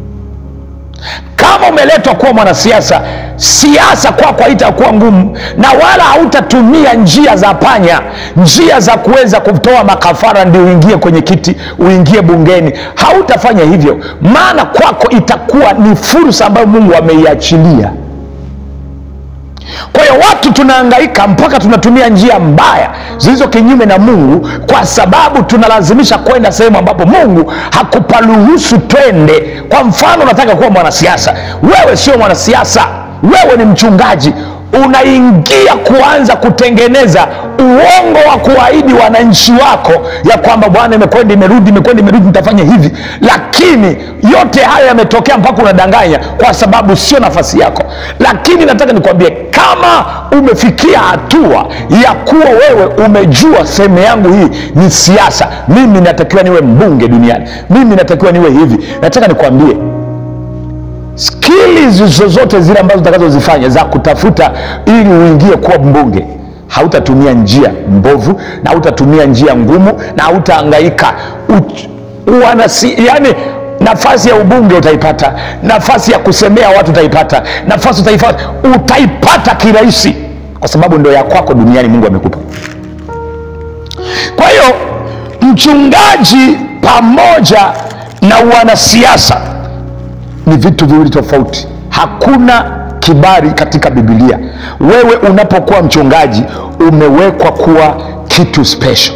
kama umeletwa kuwa mwanasiasa siasa kwako haitakuwa ngumu na wala hautatumia njia za panya njia za kuweza kutoa makafara ndio uingie kwenye kiti uingie bungeni hautafanya hivyo maana kwako itakuwa ni fursa ambayo mungu ameiachilia kwa hiyo watu tunaangaika mpaka tunatumia njia mbaya zilizo kinyume na mungu kwa sababu tunalazimisha kwenda sehemu ambapo mungu hakuparuhusu twende kwa mfano unataka kuwa mwanasiasa wewe sio mwanasiasa wewe ni mchungaji unaingia kuanza kutengeneza uongo wa kuahidi wananchi wako ya kwamba bwana imekwenda imerudi imekwenda imerudi nitafanya hivi lakini yote hayo yametokea mpaka unadanganya kwa sababu sio nafasi yako lakini nataka nikwambie kama umefikia hatua ya kuwa wewe umejua sehemu yangu hii ni siasa mimi natakiwa niwe mbunge duniani mimi natakiwa niwe hivi nataka nikwambie skili zozote zile ambazo utakazozifanya za kutafuta ili uingie kuwa mbunge hautatumia mbovu na hautatumia njia ngumu na hautaangaika yani nafasi ya ubunge utaipata nafasi ya kusemea watu utaipata nafasi utaipata utaipata kirahisi kwa sababu ndo ya kwako duniani mungu amekupa kwa hiyo mchungaji pamoja na wanasiasa ni vitu viwili tofauti hakuna kibali katika bibilia wewe unapokuwa mchungaji umewekwa kuwa kitu special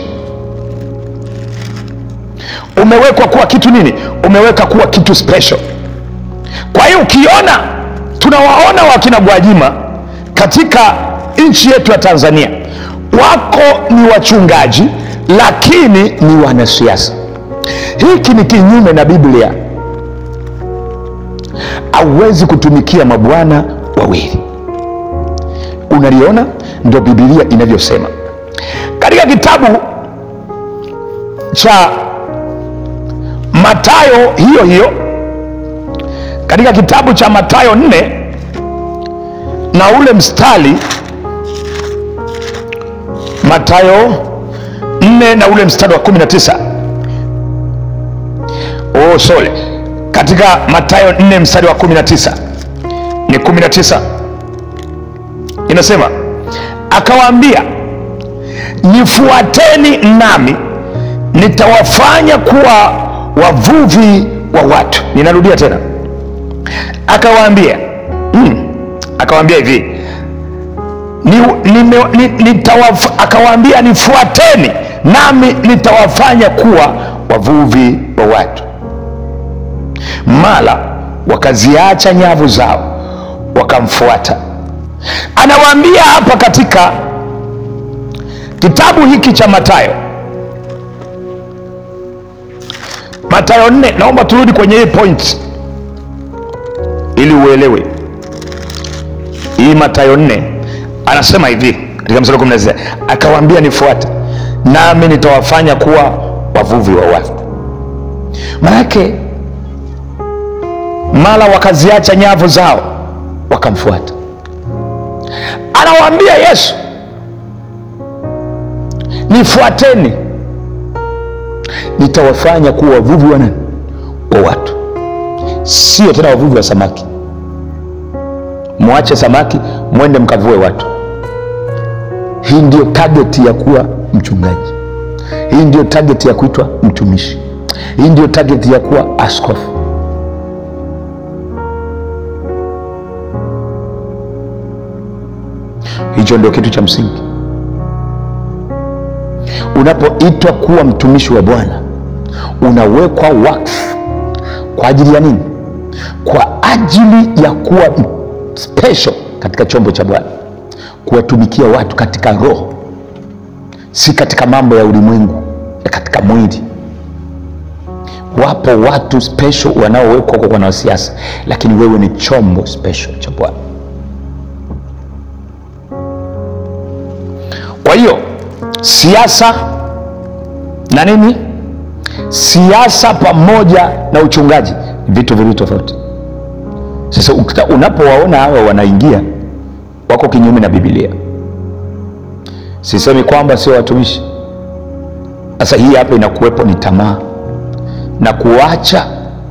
umewekwa kuwa kitu nini umeweka kuwa kitu special kwa hiyo ukiona tunawaona wakina gwajima katika nchi yetu ya tanzania wako ni wachungaji lakini ni wanasiasa hiki ni kinyume na biblia hauwezi kutumikia mabwana wawili unaliona ndo bibilia inavyosema katika kitabu cha matayo hiyo hiyo katika kitabu cha matayo nne na ule mstari matayo nne na ule mstari wa kumi na tisa oh, sorry katika matayo 4 mstari wa 19 ni 19 inasema akawaambia nifuateni nami nitawafanya kuwa wavuvi wa watu ninarudia tena akawaambia mm, akawaambia hivi ni, nime, ni, nitawaf, akawaambia nifuateni nami nitawafanya kuwa wavuvi wa watu mara wakaziacha nyavu zao wakamfuata anawaambia hapa katika kitabu hiki cha matayo matayo nne naomba turudi kwenye hii point ili uelewe hii matayo nne anasema hivi katika mstari wa 16 akawaambia nifuate nami nitawafanya kuwa wavuvi wa watu manake mara wakaziacha nyavu zao wakamfuata anawaambia yesu nifuateni nitawafanya kuwa wavuvi wa nani wa watu sio tena wavuvi wa samaki mwache samaki mwende mkavue watu hii ndio tageti ya kuwa mchungaji hii ndio tageti ya kuitwa mtumishi hii ndio tageti ya kuwa askofu hicho ndio kitu cha msingi unapoitwa kuwa mtumishi wa bwana unawekwa wakfu kwa ajili ya nini kwa ajili ya kuwa special katika chombo cha bwana kuwatumikia watu katika roho si katika mambo ya ulimwengu ya katika mwili wapo watu special wanaowekwa kwa wanasiasa lakini wewe ni chombo special cha bwana kwa hiyo siasa na nini siasa pamoja na uchungaji ni vitu viwili tofauti sasa ukita- unapowaona hawa wanaingia wako kinyume na bibilia sisemi kwamba sio watumishi sasa hii hapa inakuwepo ni tamaa na kuacha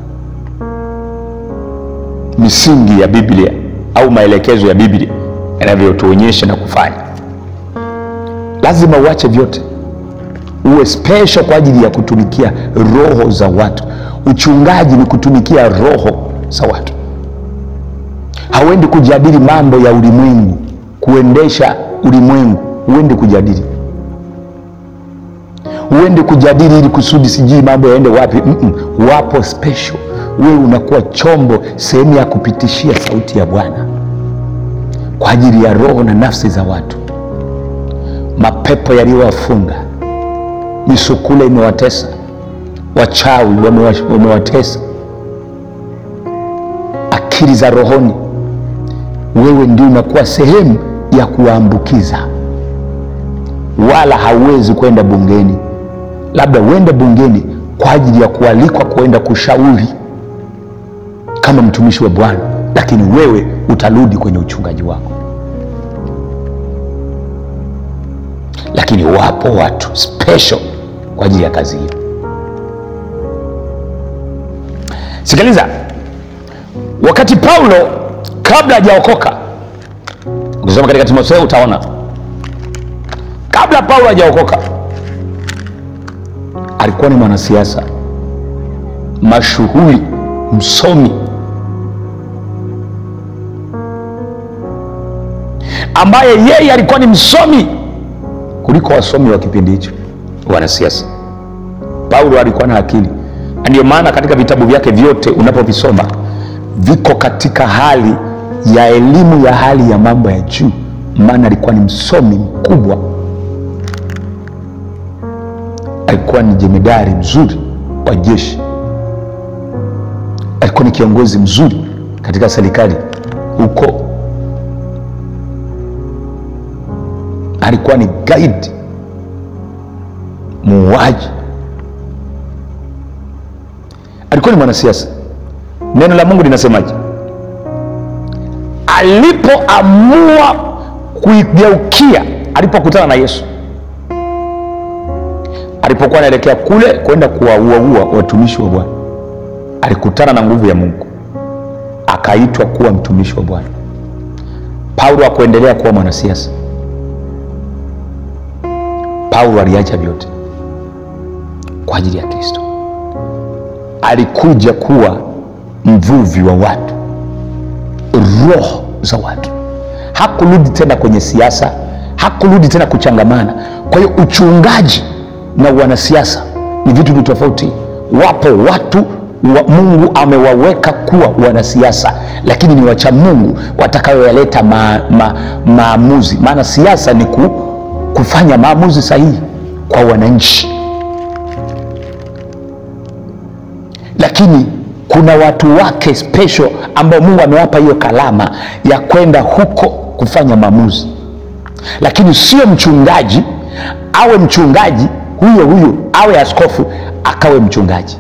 misingi ya biblia au maelekezo ya biblia yanavyotuonyesha na kufanya lazima uache vyote uwe special kwa ajili ya kutumikia roho za watu uchungaji ni kutumikia roho za watu hauendi kujadili mambo ya ulimwengu kuendesha ulimwengu huendi kujadili huendi kujadili ili kusudi sijui mambo yaende wapi Mm-mm. wapo special wewe unakuwa chombo sehemu ya kupitishia sauti ya bwana kwa ajili ya roho na nafsi za watu mapepo yaliyowafunga misukule imewatesa wachawi wamewa- wamewatesa akili za rohoni wewe ndio unakuwa sehemu ya kuwaambukiza wala hauwezi kwenda bungeni labda uende bungeni kwa ajili ya kualikwa kuenda kushauri kama mtumishi wa bwana lakini wewe utarudi kwenye uchungaji wako lakini wapo watu special kwa ajili ya kazi hiyo sikiliza wakati paulo kabla hajaokoka ukisoma katika timotheo utaona kabla paulo hajaokoka alikuwa ni mwanasiasa mashuhuri msomi ambaye yeye alikuwa ni msomi kuliko wasomi wa kipindi hicho wanasiasa paulo alikuwa na akili Na ndio maana katika vitabu vyake vyote unapovisoma viko katika hali ya elimu ya hali ya mambo ya juu maana alikuwa ni msomi mkubwa alikuwa ni jemedari mzuri wa jeshi alikuwa ni kiongozi mzuri katika serikali huko alikuwa ni guide muuaji alikuwa ni mwanasiasa neno la mungu linasemaje alipoamua kuigeukia alipokutana na yesu alipokuwa anaelekea kule kwenda kuwauaua watumishi wa bwana alikutana na nguvu ya mungu akaitwa kuwa mtumishi wa bwana paulo akuendelea kuwa mwanasiasa paulo aliacha vyote kwa ajili ya kristo alikuja kuwa mvuvi wa watu roho za watu hakurudi tena kwenye siasa hakurudi tena kuchangamana kwa hiyo uchungaji na wanasiasa ni vitu vi tofauti wapo watu wa mungu amewaweka kuwa wanasiasa lakini ni wacha mungu watakayoyaleta ma, ma, maamuzi maana siasa ni ku, kufanya maamuzi sahihi kwa wananchi lakini kuna watu wake special ambao mungu amewapa hiyo kalama ya kwenda huko kufanya maamuzi lakini sio mchungaji awe mchungaji huyo huyo awe askofu akawe mchungaji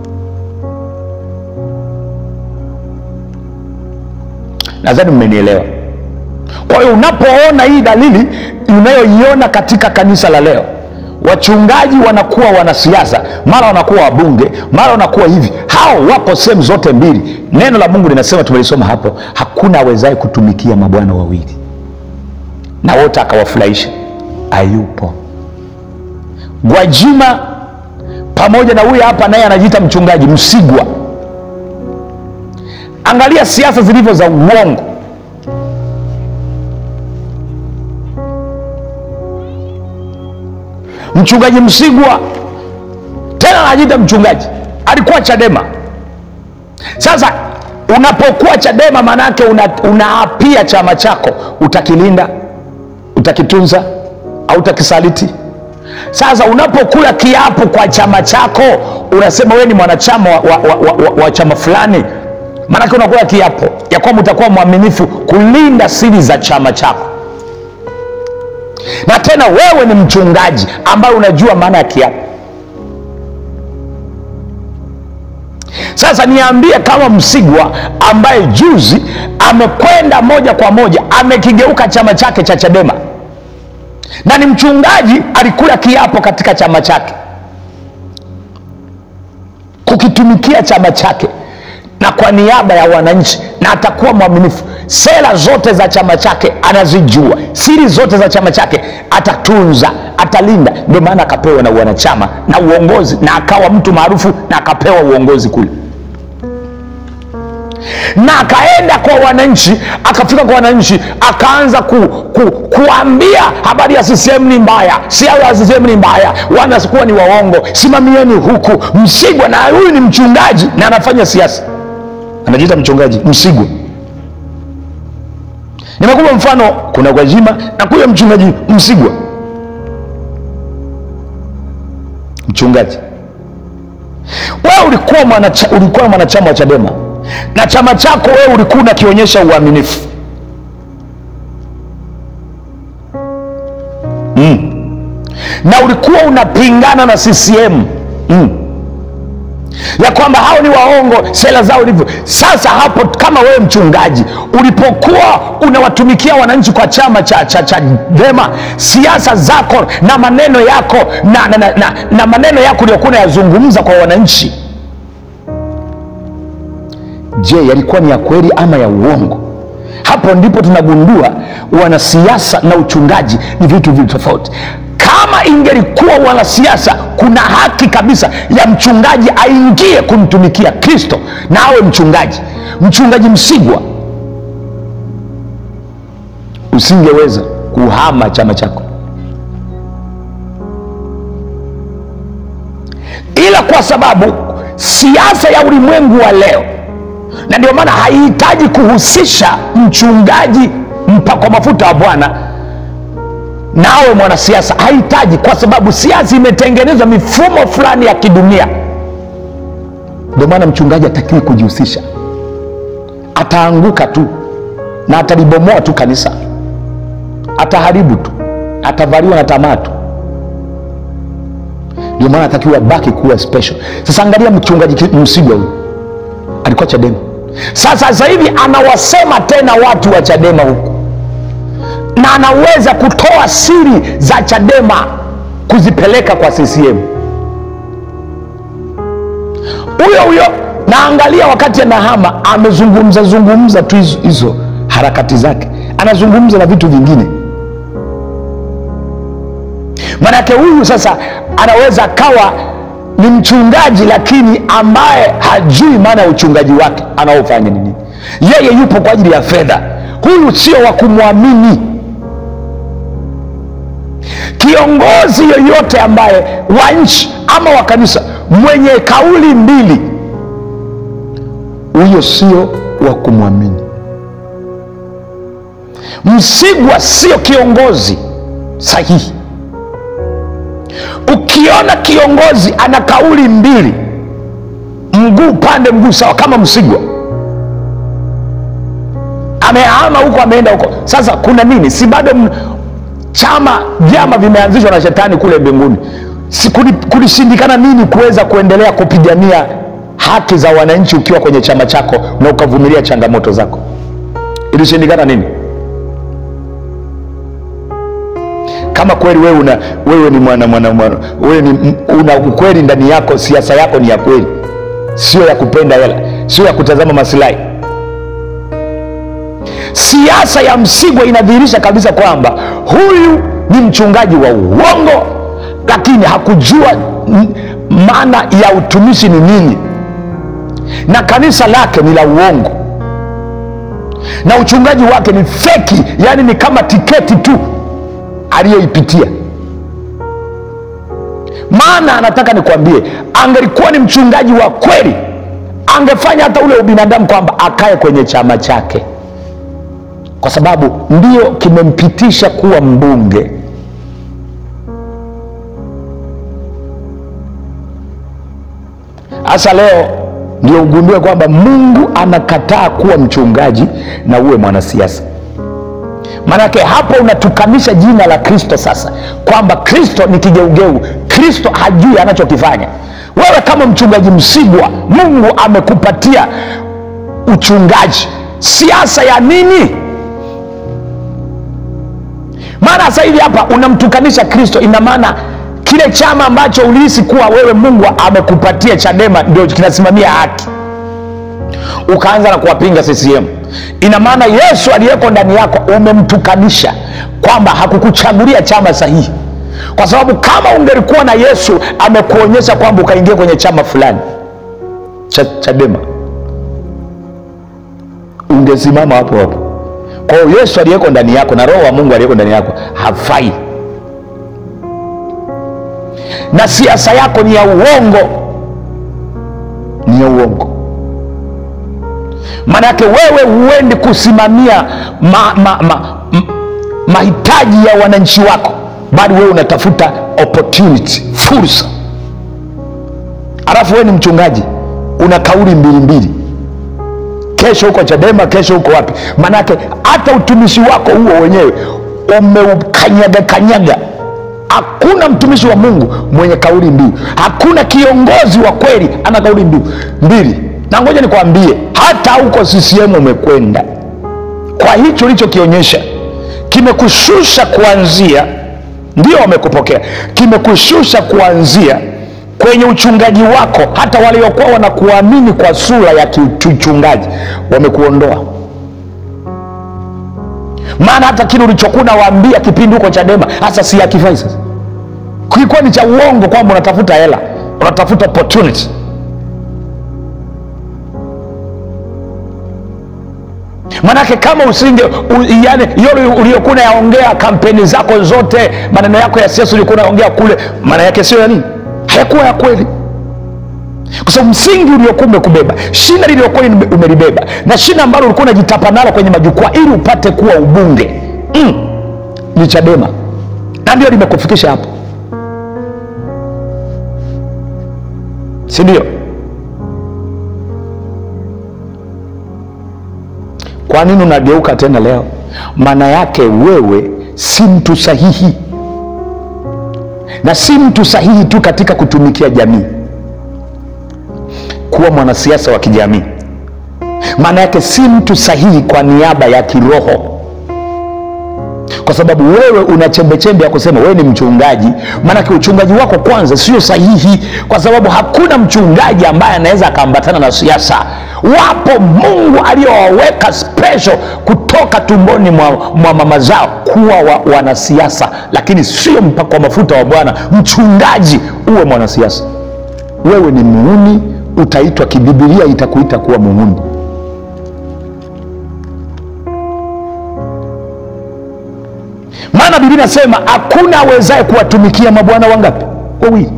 nadhani mmenielewa kwa hiyo unapoona hii dalili unayoiona katika kanisa la leo wachungaji wanakuwa wanasiasa mara wanakuwa wabunge mara wanakuwa hivi hao wapo sehemu zote mbili neno la mungu linasema tumelisoma hapo hakuna awezaye kutumikia mabwana wawili na wote akawafurahisha ayupo gwajima pamoja na huyu hapa naye anajiita mchungaji msigwa angalia siasa zilivyo za uongo mchungaji msigwa tena anajiita mchungaji alikuwa chadema sasa unapokuwa chadema maanaake unaapia una chama chako utakilinda utakitunza au utakisaliti sasa unapokula kiapo kwa chama chako unasema wewe ni mwanachama wa, wa, wa, wa, wa chama fulani maanake unakula kiapo ya kwamba utakuwa mwaminifu kulinda siri za chama chako na tena wewe ni mchungaji ambaye unajua maana ya kiapo sasa niambie kama msigwa ambaye juzi amekwenda moja kwa moja amekigeuka chama chake cha chadema na ni mchungaji alikula kiapo katika chama chake kukitumikia chama chake na kwa niaba ya wananchi na atakuwa mwaminifu sera zote za chama chake anazijua siri zote za chama chake atatunza atalinda ndio maana akapewa na wanachama na uongozi na akawa mtu maarufu na akapewa uongozi kule na akaenda kwa wananchi akafika kwa wananchi akaanza ku, ku, kuambia habari ya CCM ni mbaya siasa ya CCM ni mbaya wanakuwa ni waongo simamieni huku msigwa na huyu ni mchungaji na anafanya siasa anajiita mchungaji msigwa nimekupa mfano kuna gwajima na kuya mchungaji msigwa mchungaji wewe ulikuwa mwanacha, ulikuwa mwanachama wa chadema na chama chako wewe ulikuwa unakionyesha uaminifu mm. na ulikuwa unapingana na ccm mm ya kwamba hao ni waongo sera zao ilivyo sasa hapo kama wewe mchungaji ulipokuwa unawatumikia wananchi kwa chama cha cha chadema siasa zako na maneno yako na, na, na, na, na maneno yako uliokuwa unayazungumza kwa wananchi je yalikuwa ni ya kweli ama ya uongo hapo ndipo tunagundua wanasiasa na uchungaji ni vitu vili tofauti kama ingelikuwa wanasiasa kuna haki kabisa ya mchungaji aingie kumtumikia kristo na awe mchungaji mchungaji msigwa usingeweza kuhama chama chako ila kwa sababu siasa ya ulimwengu wa leo na ndio maana haihitaji kuhusisha mchungaji mpakwa mafuta wa bwana nawe mwanasiasa hahitaji kwa sababu siasa imetengenezwa mifumo fulani ya kidunia ndio maana mchungaji atakiwi kujihusisha ataanguka tu na atalibomoa tu kanisa ataharibu tu atavaliwa na tamaa tu ndio maana atakiwa baki kuwa special sasa angalia mchungaji msigwa huyu alikuwa chadema sasa sasa hivi anawasema tena watu wa chadema huku na anaweza kutoa siri za chadema kuzipeleka kwa ccm huyo huyo naangalia wakati anahama amezungumza zungumza tu hizo, hizo harakati zake anazungumza na vitu vingine manake huyu sasa anaweza akawa ni mchungaji lakini ambaye hajui maana ya uchungaji wake anaofanya ni nini yeye yupo kwa ajili ya fedha huyu sio wa kumwamini kiongozi yoyote ambaye wa nchi ama wa kanisa mwenye kauli mbili huyo sio wa kumwamini msigwa sio kiongozi sahihi ukiona kiongozi ana kauli mbili mguu pande mguu sawa kama msigwa amehama huko ameenda huko sasa kuna nini si bado m- chama vyama vimeanzishwa na shetani kule mbinguni si kuli- kulishindikana nini kuweza kuendelea kupigania haki za wananchi ukiwa kwenye chama chako na ukavumilia changamoto zako ilishindikana nini kama kweli wewe una wewe ni mwana mwana mwana wewe ni m- una ukweli ndani yako siasa yako ni ya kweli sio ya kupenda hela sio ya kutazama masilahi siasa ya msigwa inadhihirisha kabisa kwamba huyu ni mchungaji wa uongo lakini hakujua n- maana ya utumishi ni nini na kanisa lake ni la uongo na uchungaji wake ni feki yaani ni kama tiketi tu aliyoipitia maana anataka nikwambie angelikuwa ni mchungaji wa kweli angefanya hata ule ubinadamu kwamba akae kwenye chama chake kwa sababu ndio kimempitisha kuwa mbunge hasa leo ndio ugundue kwamba mungu anakataa kuwa mchungaji na uwe mwanasiasa maanake hapo unatukanisha jina la kristo sasa kwamba kristo ni kigeugeu kristo hajui anachokifanya wewe kama mchungaji msigwa mungu amekupatia uchungaji siasa ya nini maana sasa hivi hapa unamtukanisha kristo ina maana kile chama ambacho ulihisi kuwa wewe mungu amekupatia chadema ndio kinasimamia haki ukaanza na kuwapinga ccm ina maana yesu aliyeko ndani yako umemtukanisha kwamba hakukuchagulia chama sahihi kwa sababu kama ungelikuwa na yesu amekuonyesha kwamba ukaingia kwenye chama fulani cha chadema ungesimama hapo hapo kwa hiyo yesu aliyeko ndani yako na roho wa mungu aliyeko ndani yako hafai na siasa yako ni ya uongo ni ya uongo maanake wewe huendi kusimamia ma, ma, ma, m, mahitaji ya wananchi wako bali wewe unatafuta opportunity fursa alafu wewe ni mchungaji una kauli mbili mbili kesho huko chadema kesho huko wapi maanake hata utumishi wako huo wenyewe umeukanyaga kanyaga hakuna mtumishi wa mungu mwenye kauli mbiu hakuna kiongozi wa kweli ana kauli mbiu mbili na ngoja nikwambie hata huko ccm umekwenda kwa hicho ulichokionyesha kimekushusha kuanzia ndio wamekupokea kimekushusha kuanzia kwenye uchungaji wako hata waliokuwa wanakuamini kwa sura ya kiuchungaji wamekuondoa maana hata kile ulichokuwa unawaambia kipindi huko chadema hasa si akifai sasa kilikuwa ni cha uongo kwamba unatafuta hela unatafuta opportunity manake kama usinge u, yani yale uliokuwa unayaongea kampeni zako zote maneno yako ya siasa uliokuwa unaongea kule maana yake sio ya nini hayakuwa ya kweli kwa sababu msingi uliokuwa umekubeba shina liliokuwa umelibeba na shina ambalo ulikuwa unajitapa nalo kwenye majukwaa ili upate kuwa ubunge mm, ni chadema na ndio limekufikisha hapo si ndio kwa nini unageuka tena leo maana yake wewe si mtu sahihi na si mtu sahihi tu katika kutumikia jamii kuwa mwanasiasa wa kijamii maana yake si mtu sahihi kwa niaba ya kiroho kwa sababu wewe una chembechembe ya kusema wewe ni mchungaji maanake uchungaji wako kwanza sio sahihi kwa sababu hakuna mchungaji ambaye anaweza akaambatana na siasa wapo mungu aliyowaweka special kutoka tumboni mwa, mwa mama zao kuwa wa, wanasiasa lakini sio mpaka wa mafuta wa bwana mchungaji uwe mwanasiasa wewe ni muuni utaitwa kibibilia itakuita kuwa muuni maana biblia inasema hakuna awezaye kuwatumikia mabwana wangapi wawili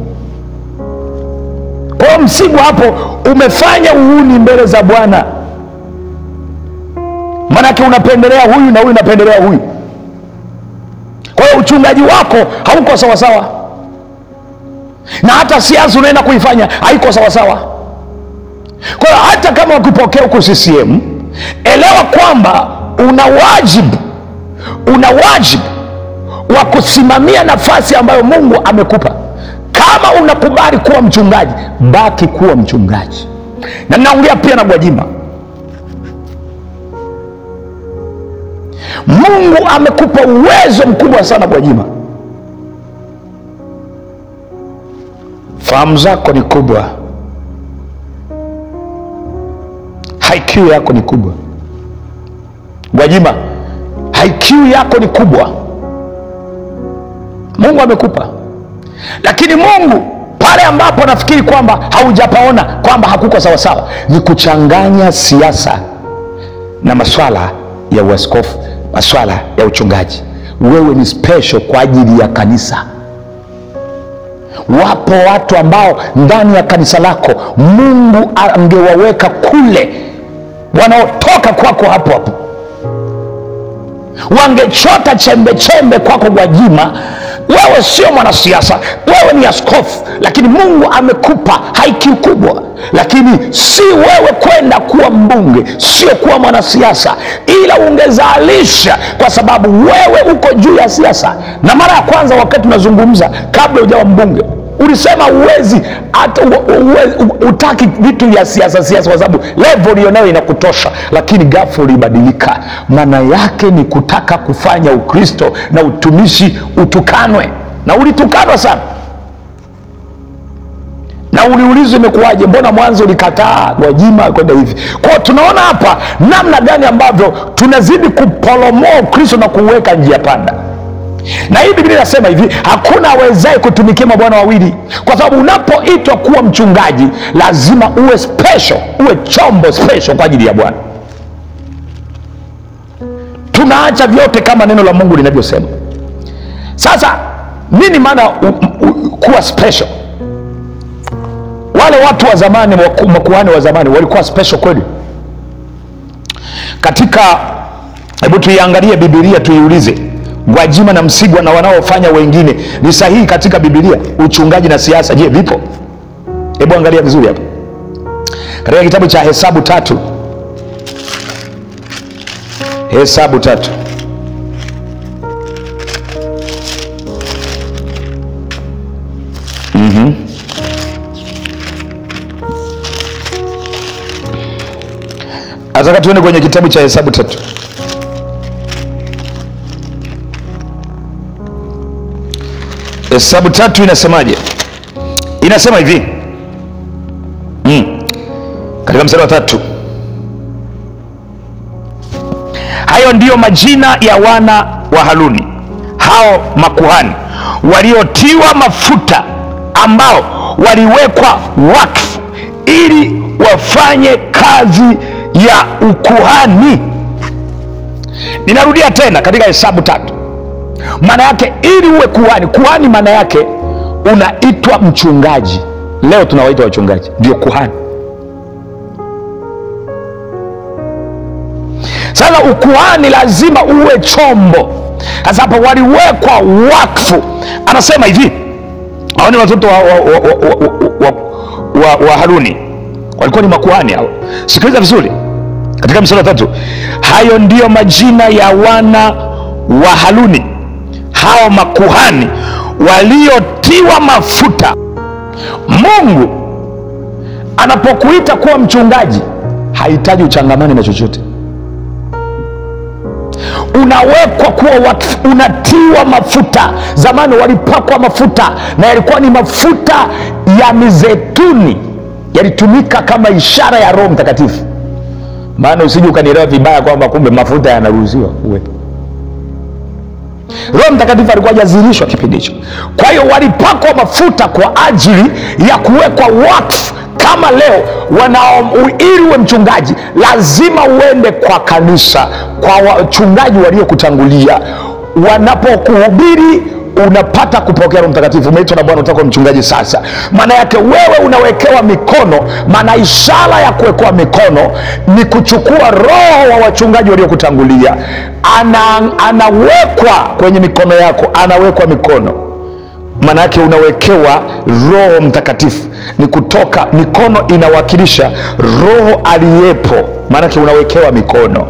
kwa hiyo msigu hapo umefanya uuni mbele za bwana maanake unapendelea huyu na huyu unapendelea huyu kwa hiyo uchungaji wako hauko sawasawa na hata siasa unaenda kuifanya haiko sawasawa kwa hiyo hata kama ukipokea huko ccm elewa kwamba una wajibu una wajibu wa kusimamia nafasi ambayo mungu amekupa kama unakubali kuwa mchungaji baki kuwa mchungaji na naongea pia na gwajima mungu amekupa uwezo mkubwa sana gwajima fahamu zako ni kubwa iq yako ni kubwa gwajima iq yako ni kubwa mungu amekupa lakini mungu pale ambapo nafikiri kwamba haujapaona kwamba hakuko sawasawa ni kuchanganya siasa na maswala ya uaskofu maswala ya uchungaji wewe ni special kwa ajili ya kanisa wapo watu ambao ndani ya kanisa lako mungu angewaweka kule wanaotoka kwako hapo hapo wangechota chembe chembe kwako gwajima wewe sio mwanasiasa wewe ni askofu lakini mungu amekupa haiki kubwa lakini si wewe kwenda kuwa mbunge sio kuwa mwanasiasa ila ungezalisha kwa sababu wewe uko juu ya siasa na mara ya kwanza wakati unazungumza kabla ujawa mbunge ulisema uwezi hata utaki vitu vya siasa siasa kwa sababu level ulionayo inakutosha lakini gafu ulibadilika maana yake ni kutaka kufanya ukristo na utumishi utukanwe na ulitukanwa sana na uliulizwa imekuwaje mbona mwanzo ulikataa gwajima kwenda hivi kwao tunaona hapa namna gani ambavyo tunazidi kupolomoa ukristo na kuuweka njia panda na hii biblia inasema hivi hakuna awezaye kutumikia mabwana wawili kwa sababu unapoitwa kuwa mchungaji lazima uwe special uwe chombo special kwa ajili ya bwana tunaacha vyote kama neno la mungu linavyosema sasa nini maana kuwa special wale watu wa zamani makuhani wa zamani walikuwa special kweli katika hebu tuiangalie bibilia tuiulize gwajima na msigwa na wanaofanya wengine ni sahihi katika bibilia uchungaji na siasa je vipo hebu angalia vizuri hapa katika kitabu cha hesabu tatu hesabu tatu mm-hmm. nataka tuende kwenye kitabu cha hesabu tatu hesabu tatu inasemaje inasema hivi mm. katika mstari wa tatu hayo ndiyo majina ya wana wa haruni hao makuhani waliotiwa mafuta ambao waliwekwa wakfu ili wafanye kazi ya ukuhani ninarudia tena katika hesabu tatu maana yake ili uwe kuhani kuhani maana yake unaitwa mchungaji leo tunawaita wachungaji ndio kuhani sasa ukuhani lazima uwe chombo sasa hapa waliwekwa wakfu anasema hivi hao ni watoto wa, wa, wa, wa, wa, wa, wa, wa haruni walikuwa ni makuhani hao sikiliza vizuri katika mstari wa tatu hayo ndiyo majina ya wana wa haruni hao makuhani waliotiwa mafuta mungu anapokuita kuwa mchungaji hahitaji uchangamane na chochote unawekwa kuwa wakfu, unatiwa mafuta zamani walipakwa mafuta na yalikuwa ni mafuta ya mizeituni yalitumika kama ishara ya roho mtakatifu maana usije ukanielewa vibaya kwamba kumbe mafuta yanaruhusiwa uwepo roho mtakatifu alikuwa hajazirishwa kipindi hicho kwa hiyo walipakwa mafuta kwa ajili ya kuwekwa wakfu kama leo wanao ili uwe mchungaji lazima uende kwa kanisa kwa wachungaji waliokutangulia wanapokuhubiri unapata kupokea roho mtakatifu umeitwa na bwana utakuwa mchungaji sasa maana yake wewe unawekewa mikono maana ishara ya kuwekewa mikono ni kuchukua roho wa wachungaji waliokutangulia ana, anawekwa kwenye mikono yako anawekwa mikono maana yake unawekewa roho mtakatifu ni kutoka mikono inawakilisha roho aliyepo maanake unawekewa mikono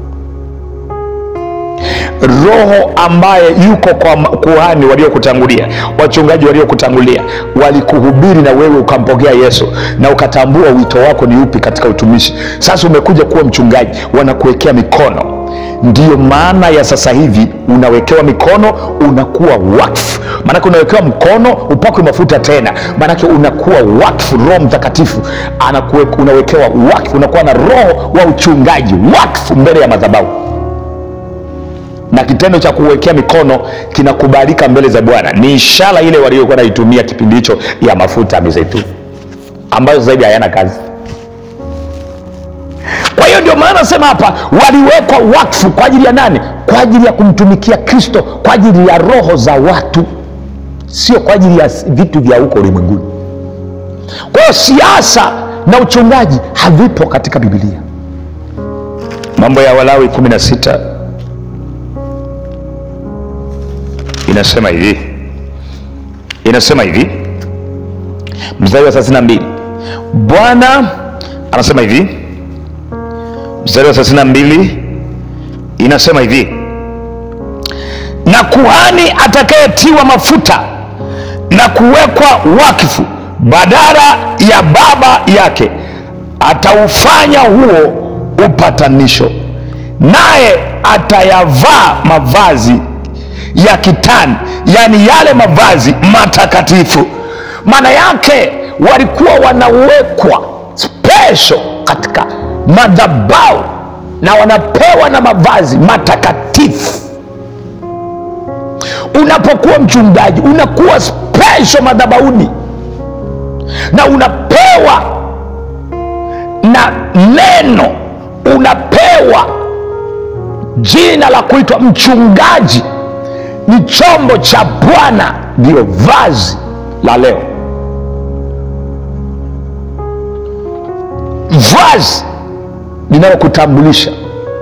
roho ambaye yuko kwa kuhani waliokutangulia wachungaji waliokutangulia walikuhubiri na wewe ukampokea yesu na ukatambua wito wako ni upi katika utumishi sasa umekuja kuwa mchungaji wanakuwekea mikono ndiyo maana ya sasa hivi unawekewa mikono unakuwa wakfu maanake unawekewa mkono upakwe mafuta tena maanake unakuwa wakfu roho mtakatifu anakuwe, unawekewa wakfu unakuwa na roho wa uchungaji wakfu mbele ya madhabahu na kitendo cha kuwekea mikono kinakubalika mbele za bwana ni ishara ile waliokuwa naitumia kipindi hicho ya mafuta ya mizeituni ambayo zaidi hayana kazi kwa hiyo ndio maana nasema hapa waliwekwa wakfu kwa ajili ya nani kwa ajili ya kumtumikia kristo kwa ajili ya roho za watu sio kwa ajili ya vitu vya huko ulimwenguni kwa hiyo siasa na uchungaji havipo katika bibilia mambo ya walawi 16 inasema hivi inasema hivi mstari wa 32 bwana anasema hivi mstari wa 32 inasema hivi na kuhani atakayetiwa mafuta na kuwekwa wakfu badala ya baba yake ataufanya huo upatanisho naye atayavaa mavazi ya kitani yaani yale mavazi matakatifu maana yake walikuwa wanawekwa special katika madhabau na wanapewa na mavazi matakatifu unapokuwa mchungaji unakuwa special madhabauni na unapewa na neno unapewa jina la kuitwa mchungaji ni chombo cha bwana ndiyo vazi la leo vazi linalokutambulisha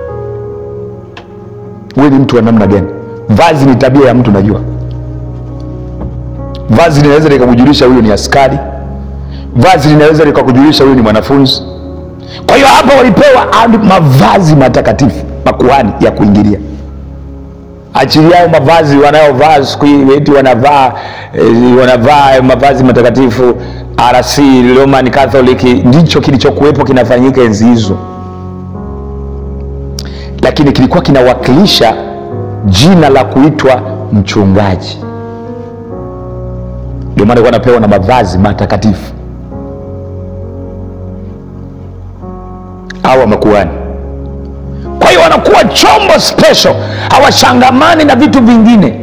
wewe ni mtu wa namna gani vazi ni tabia ya mtu najua vazi linaweza likakujulisha huyu ni askari vazi linaweza likakujulisha huyu ni mwanafunzi kwa hiyo hapa walipewa mavazi matakatifu makuhani ya kuingilia achili yao mavazi wanayovaa siku hii eti wanavaa eh, wanavaa mavazi matakatifu rc roman catholic ndicho kilichokuwepo kinafanyika enzi hizo lakini kilikuwa kinawakilisha jina la kuitwa mchungaji ndio maana alikuwa anapewa na mavazi matakatifu au wamekuani kwa hiyo wanakuwa chombo special hawashangamani na vitu vingine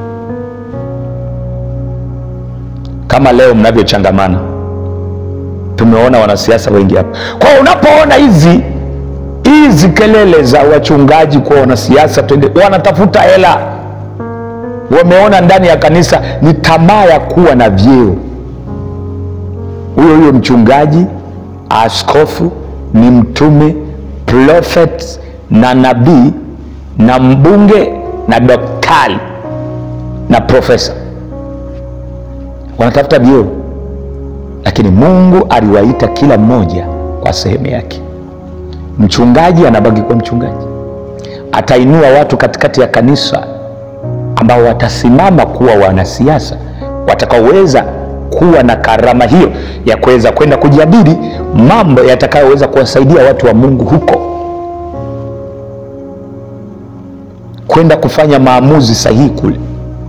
kama leo mnavyochangamana tumeona wanasiasa wengi hapa kwa hiyo unapoona hizi hizi kelele za wachungaji kwa wanasiasa twende wanatafuta hela wameona ndani ya kanisa ni tamaa ya kuwa na vyeo huyo huyo mchungaji askofu ni mtume prophet na nabii na mbunge na daktari na profesa wanatafuta vyeo lakini mungu aliwaita kila mmoja kwa sehemu yake mchungaji anabaki kuwa mchungaji atainua watu katikati ya kanisa ambao watasimama kuwa wanasiasa watakaoweza kuwa na karama hiyo ya kuweza kwenda kujadili mambo yatakayoweza kuwasaidia watu wa mungu huko kwenda kufanya maamuzi sahihi kule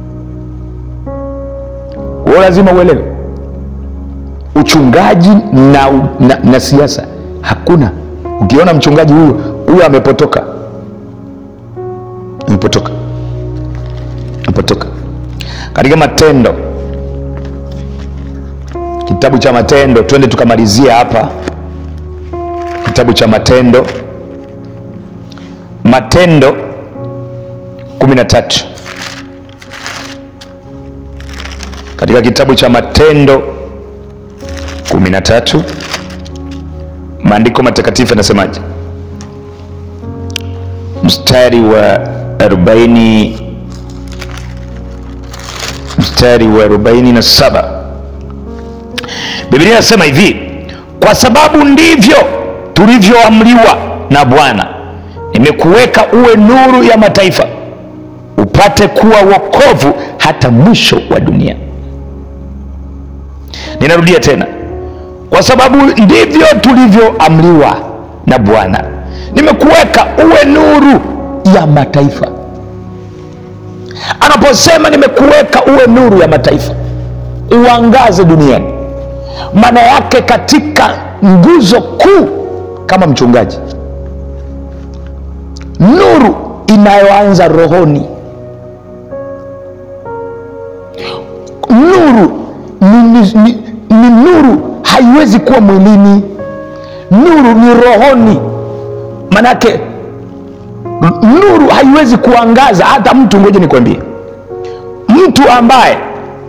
huo lazima uelewe uchungaji na, na, na siasa hakuna ukiona mchungaji huyo huyo amepotoka amepotoka amepotoka katika matendo kitabu cha matendo twende tukamalizia hapa kitabu cha matendo matendo 13 katika kitabu cha matendo 13 maandiko matakatifu yanasemaje mstari wa 40 mstari wa 47 biblia inasema hivi kwa sababu ndivyo tulivyoamriwa na bwana nimekuweka uwe nuru ya mataifa upate kuwa wokovu hata mwisho wa dunia ninarudia tena kwa sababu ndivyo tulivyoamriwa na bwana nimekuweka uwe nuru ya mataifa anaposema nimekuweka uwe nuru ya mataifa uangaze duniani maana yake katika nguzo kuu kama mchungaji nuru inayoanza rohoni nuru ni, ni, ni, ni nuru haiwezi kuwa mwilini nuru ni rohoni manake nuru haiwezi kuangaza hata mtu ngoja nikwambie mtu ambaye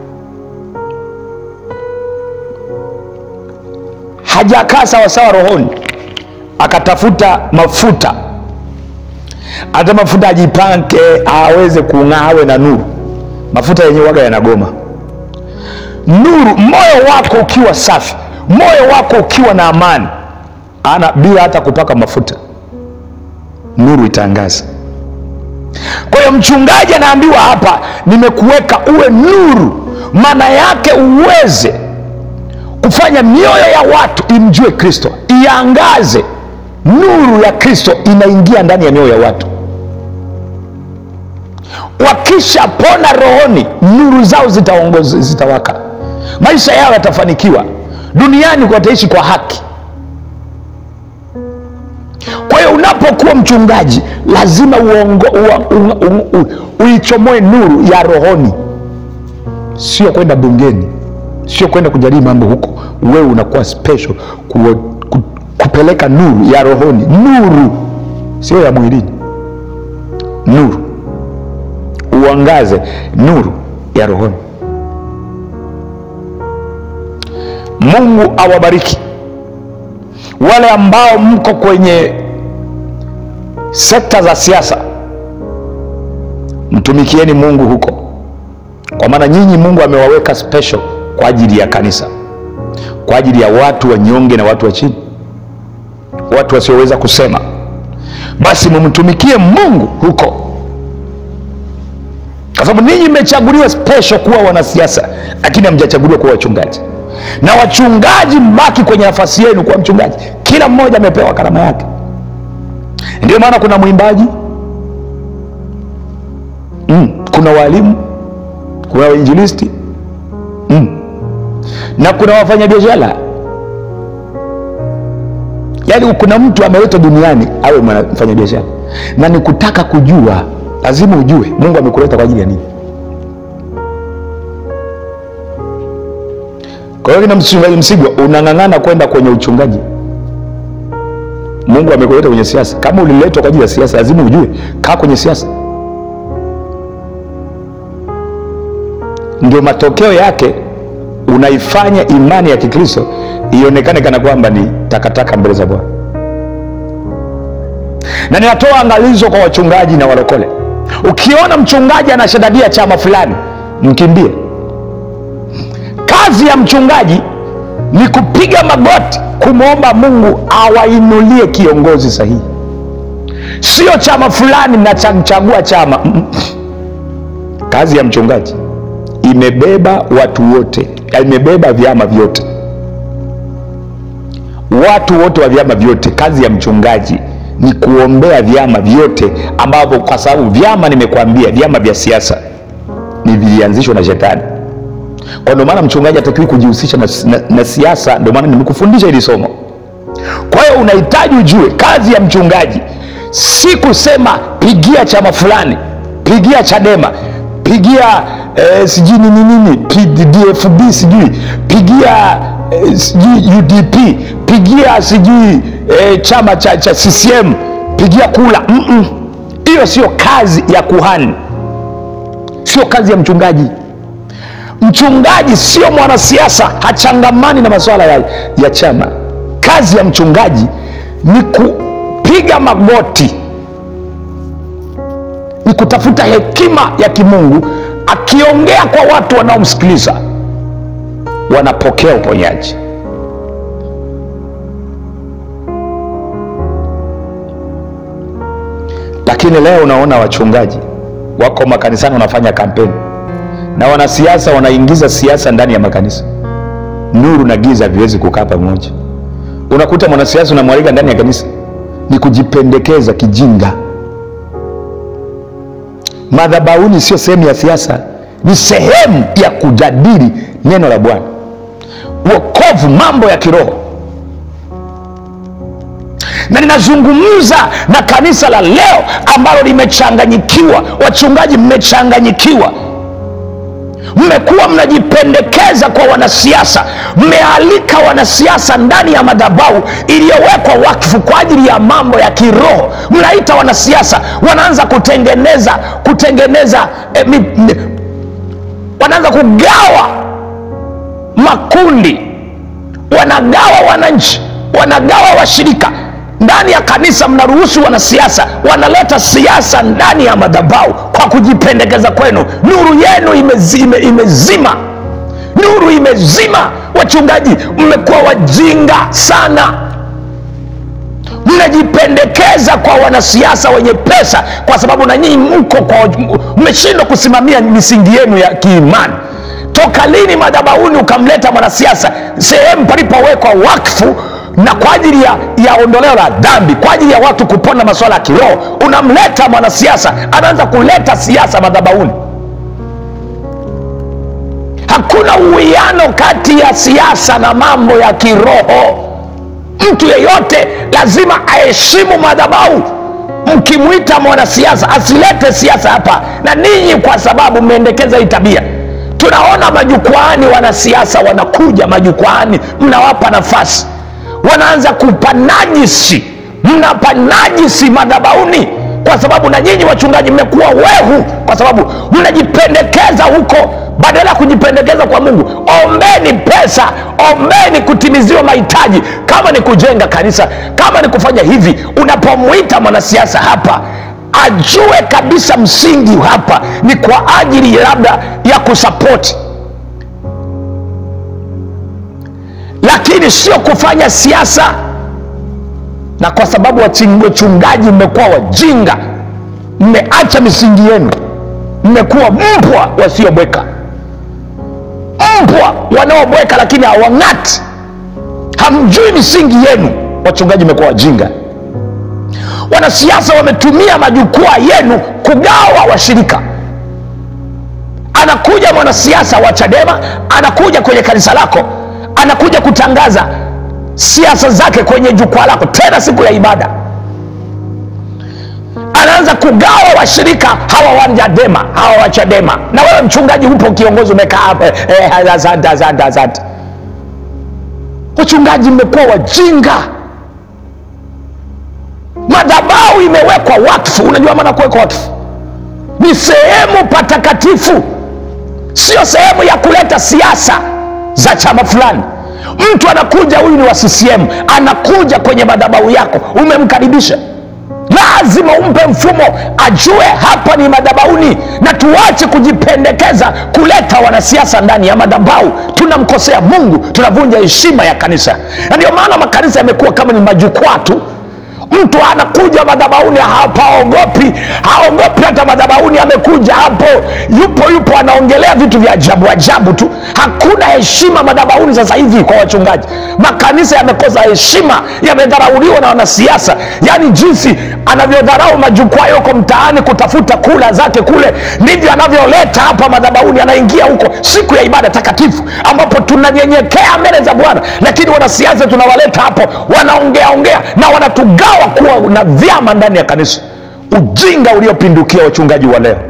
hajakaa sawasawa rohoni akatafuta mafuta hata mafuta ajipanke aweze kung'aa awe na nuru mafuta yenye waga yanagoma nuru moyo wako ukiwa safi moyo wako ukiwa na amani ana bila hata kupaka mafuta nuru itaangaza kwa hiyo mchungaji anaambiwa hapa nimekuweka uwe nuru maana yake uweze kufanya mioyo ya watu imjue kristo iangaze nuru ya kristo inaingia ndani ya mioyo ya watu wakishapona rohoni nuru zao zitaongoza zitawaka maisha yao yatafanikiwa duniani wataishi kwa haki kwa hiyo unapokuwa mchungaji lazima uongo, ua, u, u, u, uichomoe nuru ya rohoni sio kwenda bungeni sio kwenda kujadili mambo huko wewe unakuwa special ku, ku, kupeleka nuru ya rohoni nuru sio ya mwilini nuru uangaze nuru ya rohoni mungu awabariki wale ambao mko kwenye sekta za siasa mtumikieni mungu huko kwa maana nyinyi mungu amewaweka special kwa ajili ya kanisa kwa ajili ya watu wanyonge na watu wa chini watu wasioweza kusema basi mumtumikie mungu huko kwa sababu ninyi mmechaguliwa special kuwa wanasiasa lakini hamjachaguliwa kuwa wachungaji na wachungaji mbaki kwenye nafasi yenu kuwa mchungaji kila mmoja amepewa karama yake ndio maana kuna mwimbaji mm, kuna walimu kuna wainjilisti mm, na kuna wafanyabiashara yaani kuna mtu ameletwa duniani awe mwana- mfanyabiashara na ni kutaka kujua lazima ujue mungu amekuleta kwa ajili ya nini kwa hiyo kina mchungaji msigwa unang'ang'ana kwenda kwenye uchungaji mungu amekuleta kwenye siasa kama uliletwa kwa ajili ya siasa lazima ujue kaa kwenye siasa ndio matokeo yake unaifanya imani ya kikristo ionekane kana kwamba ni takataka mbele za bwana na ninatoa angalizo kwa wachungaji na walokole ukiona mchungaji anashadadia chama fulani mkimbie kazi ya mchungaji ni kupiga magoti kumwomba mungu awainulie kiongozi sahihi sio chama fulani nachagua chama Mm. kazi ya mchungaji imebeba watu wote imebeba vyama vyote watu wote wa vyama vyote kazi ya mchungaji ni kuombea vyama vyote ambavyo kwa sababu vyama nimekwambia vyama vya siasa ni vilianzishwa na shetani kwa ndio maana mchungaji hatakiwi kujihusisha na, na, na siasa ndio maana nimekufundisha hili somo kwa hiyo unahitaji ujue kazi ya mchungaji si kusema pigia chama fulani pigia chadema pigia eh, sijui nini nini P- dfb sijui pigia eh, sijui udp pigia sijui eh, chama cha, cha ccm pigia kula Mm-mm. hiyo sio kazi ya kuhani sio kazi ya mchungaji mchungaji sio mwanasiasa hachangamani na masuala ya, ya chama kazi ya mchungaji ni kupiga magoti ni kutafuta hekima ya kimungu akiongea kwa watu wanaomsikiliza wanapokea uponyaji lakini leo unaona wachungaji wako makanisani wanafanya kampeni na wanasiasa wanaingiza siasa ndani ya makanisa nuru na giza haviwezi kukaa pamoja unakuta mwanasiasa unamwalika ndani ya kanisa ni kujipendekeza kijinga madhabauni sio sehemu ya siasa ni sehemu ya kujadili neno la bwana wokovu mambo ya kiroho na ninazungumza na kanisa la leo ambalo limechanganyikiwa wachungaji mmechanganyikiwa mmekuwa mnajipendekeza kwa wanasiasa mmealika wanasiasa ndani ya madhabahu iliyowekwa wakfu kwa ajili ya mambo ya kiroho mnaita wanasiasa wanaanza kutengeneza kutengeneza eh, mi, mi, wanaanza kugawa makundi wanagawa wananchi wanagawa washirika ndani ya kanisa mnaruhusu wanasiasa wanaleta siasa ndani ya madhabahu kwa kujipendekeza kwenu nuru yenu imezi, ime, imezima nuru imezima wachungaji mmekuwa wajinga sana mnajipendekeza kwa wanasiasa wenye pesa kwa sababu na nyinyi mko kwa mmeshindwa kusimamia misingi yenu ya kiimani toka lini madhabahuni ukamleta mwanasiasa sehemu palipowekwa wakfu na kwa ajili ya, ya ondoleo la dhambi kwa ajili ya watu kupona masuala ya kiroho unamleta mwanasiasa anaanza kuleta siasa madhabahuni hakuna uwiano kati ya siasa na mambo ya kiroho mtu yeyote lazima aheshimu madhabahu mkimwita mwanasiasa asilete siasa hapa na ninyi kwa sababu mmeendekeza hii tabia tunaona majukwaani wanasiasa wanakuja majukwaani mnawapa nafasi wanaanza kupanajisi mnapanajisi madhabauni kwa sababu na nyinyi wachungaji mmekuwa wehu kwa sababu mnajipendekeza huko badala ya kujipendekeza kwa mungu ombeni pesa ombeni kutimiziwa mahitaji kama ni kujenga kanisa kama ni kufanya hivi unapomwita mwanasiasa hapa ajue kabisa msingi hapa ni kwa ajili labda ya kusapoti lakini sio kufanya siasa na kwa sababu wachungaji mmekuwa wajinga mmeacha misingi yenu mmekuwa mbwa wasiobweka mbwa wanaobweka lakini hawang'ati hamjui misingi yenu wachungaji mmekuwa wajinga wanasiasa wametumia majukwaa yenu kugawa washirika anakuja mwanasiasa wa chadema anakuja kwenye kanisa lako anakuja kutangaza siasa zake kwenye jukwaa lako tena siku ya ibada anaanza kugawa washirika hawa wa Chadema hawa wa Chadema, na wewe mchungaji upo kiongozi umekaa hapa eh, eh, asante asante asante. Wachungaji mmekuwa wajinga, madhabahu imewekwa wakfu. Unajua maana kuwekwa wakfu ni sehemu patakatifu, sio sehemu ya kuleta siasa za chama fulani. Mtu anakuja, huyu ni wa CCM, anakuja kwenye madhabahu yako, umemkaribisha lazima umpe mfumo ajue hapa ni madhabauni, na tuache kujipendekeza kuleta wanasiasa ndani ya madhabahu. Tunamkosea Mungu, tunavunja heshima ya kanisa, na ndio maana makanisa yamekuwa kama ni majukwaa tu. Mtu anakuja madhabahuni, hapaogopi, haogopi hata madhabahuni. Amekuja hapo, yupo yupo, anaongelea vitu vya ajabu ajabu tu. Hakuna heshima madhabahuni sasa hivi kwa wachungaji. Makanisa yamekosa heshima, yamedharauliwa na wanasiasa. Yaani jinsi anavyodharau majukwaa yoko mtaani kutafuta kula zake kule, ndivyo anavyoleta hapa madhabahuni. Anaingia huko siku ya ibada takatifu, ambapo tunanyenyekea mbele za Bwana, lakini wanasiasa tunawaleta hapo, wanaongea ongea na wanatugawa kuwa na vyama ndani ya kanisa. Ujinga uliopindukia wachungaji wa leo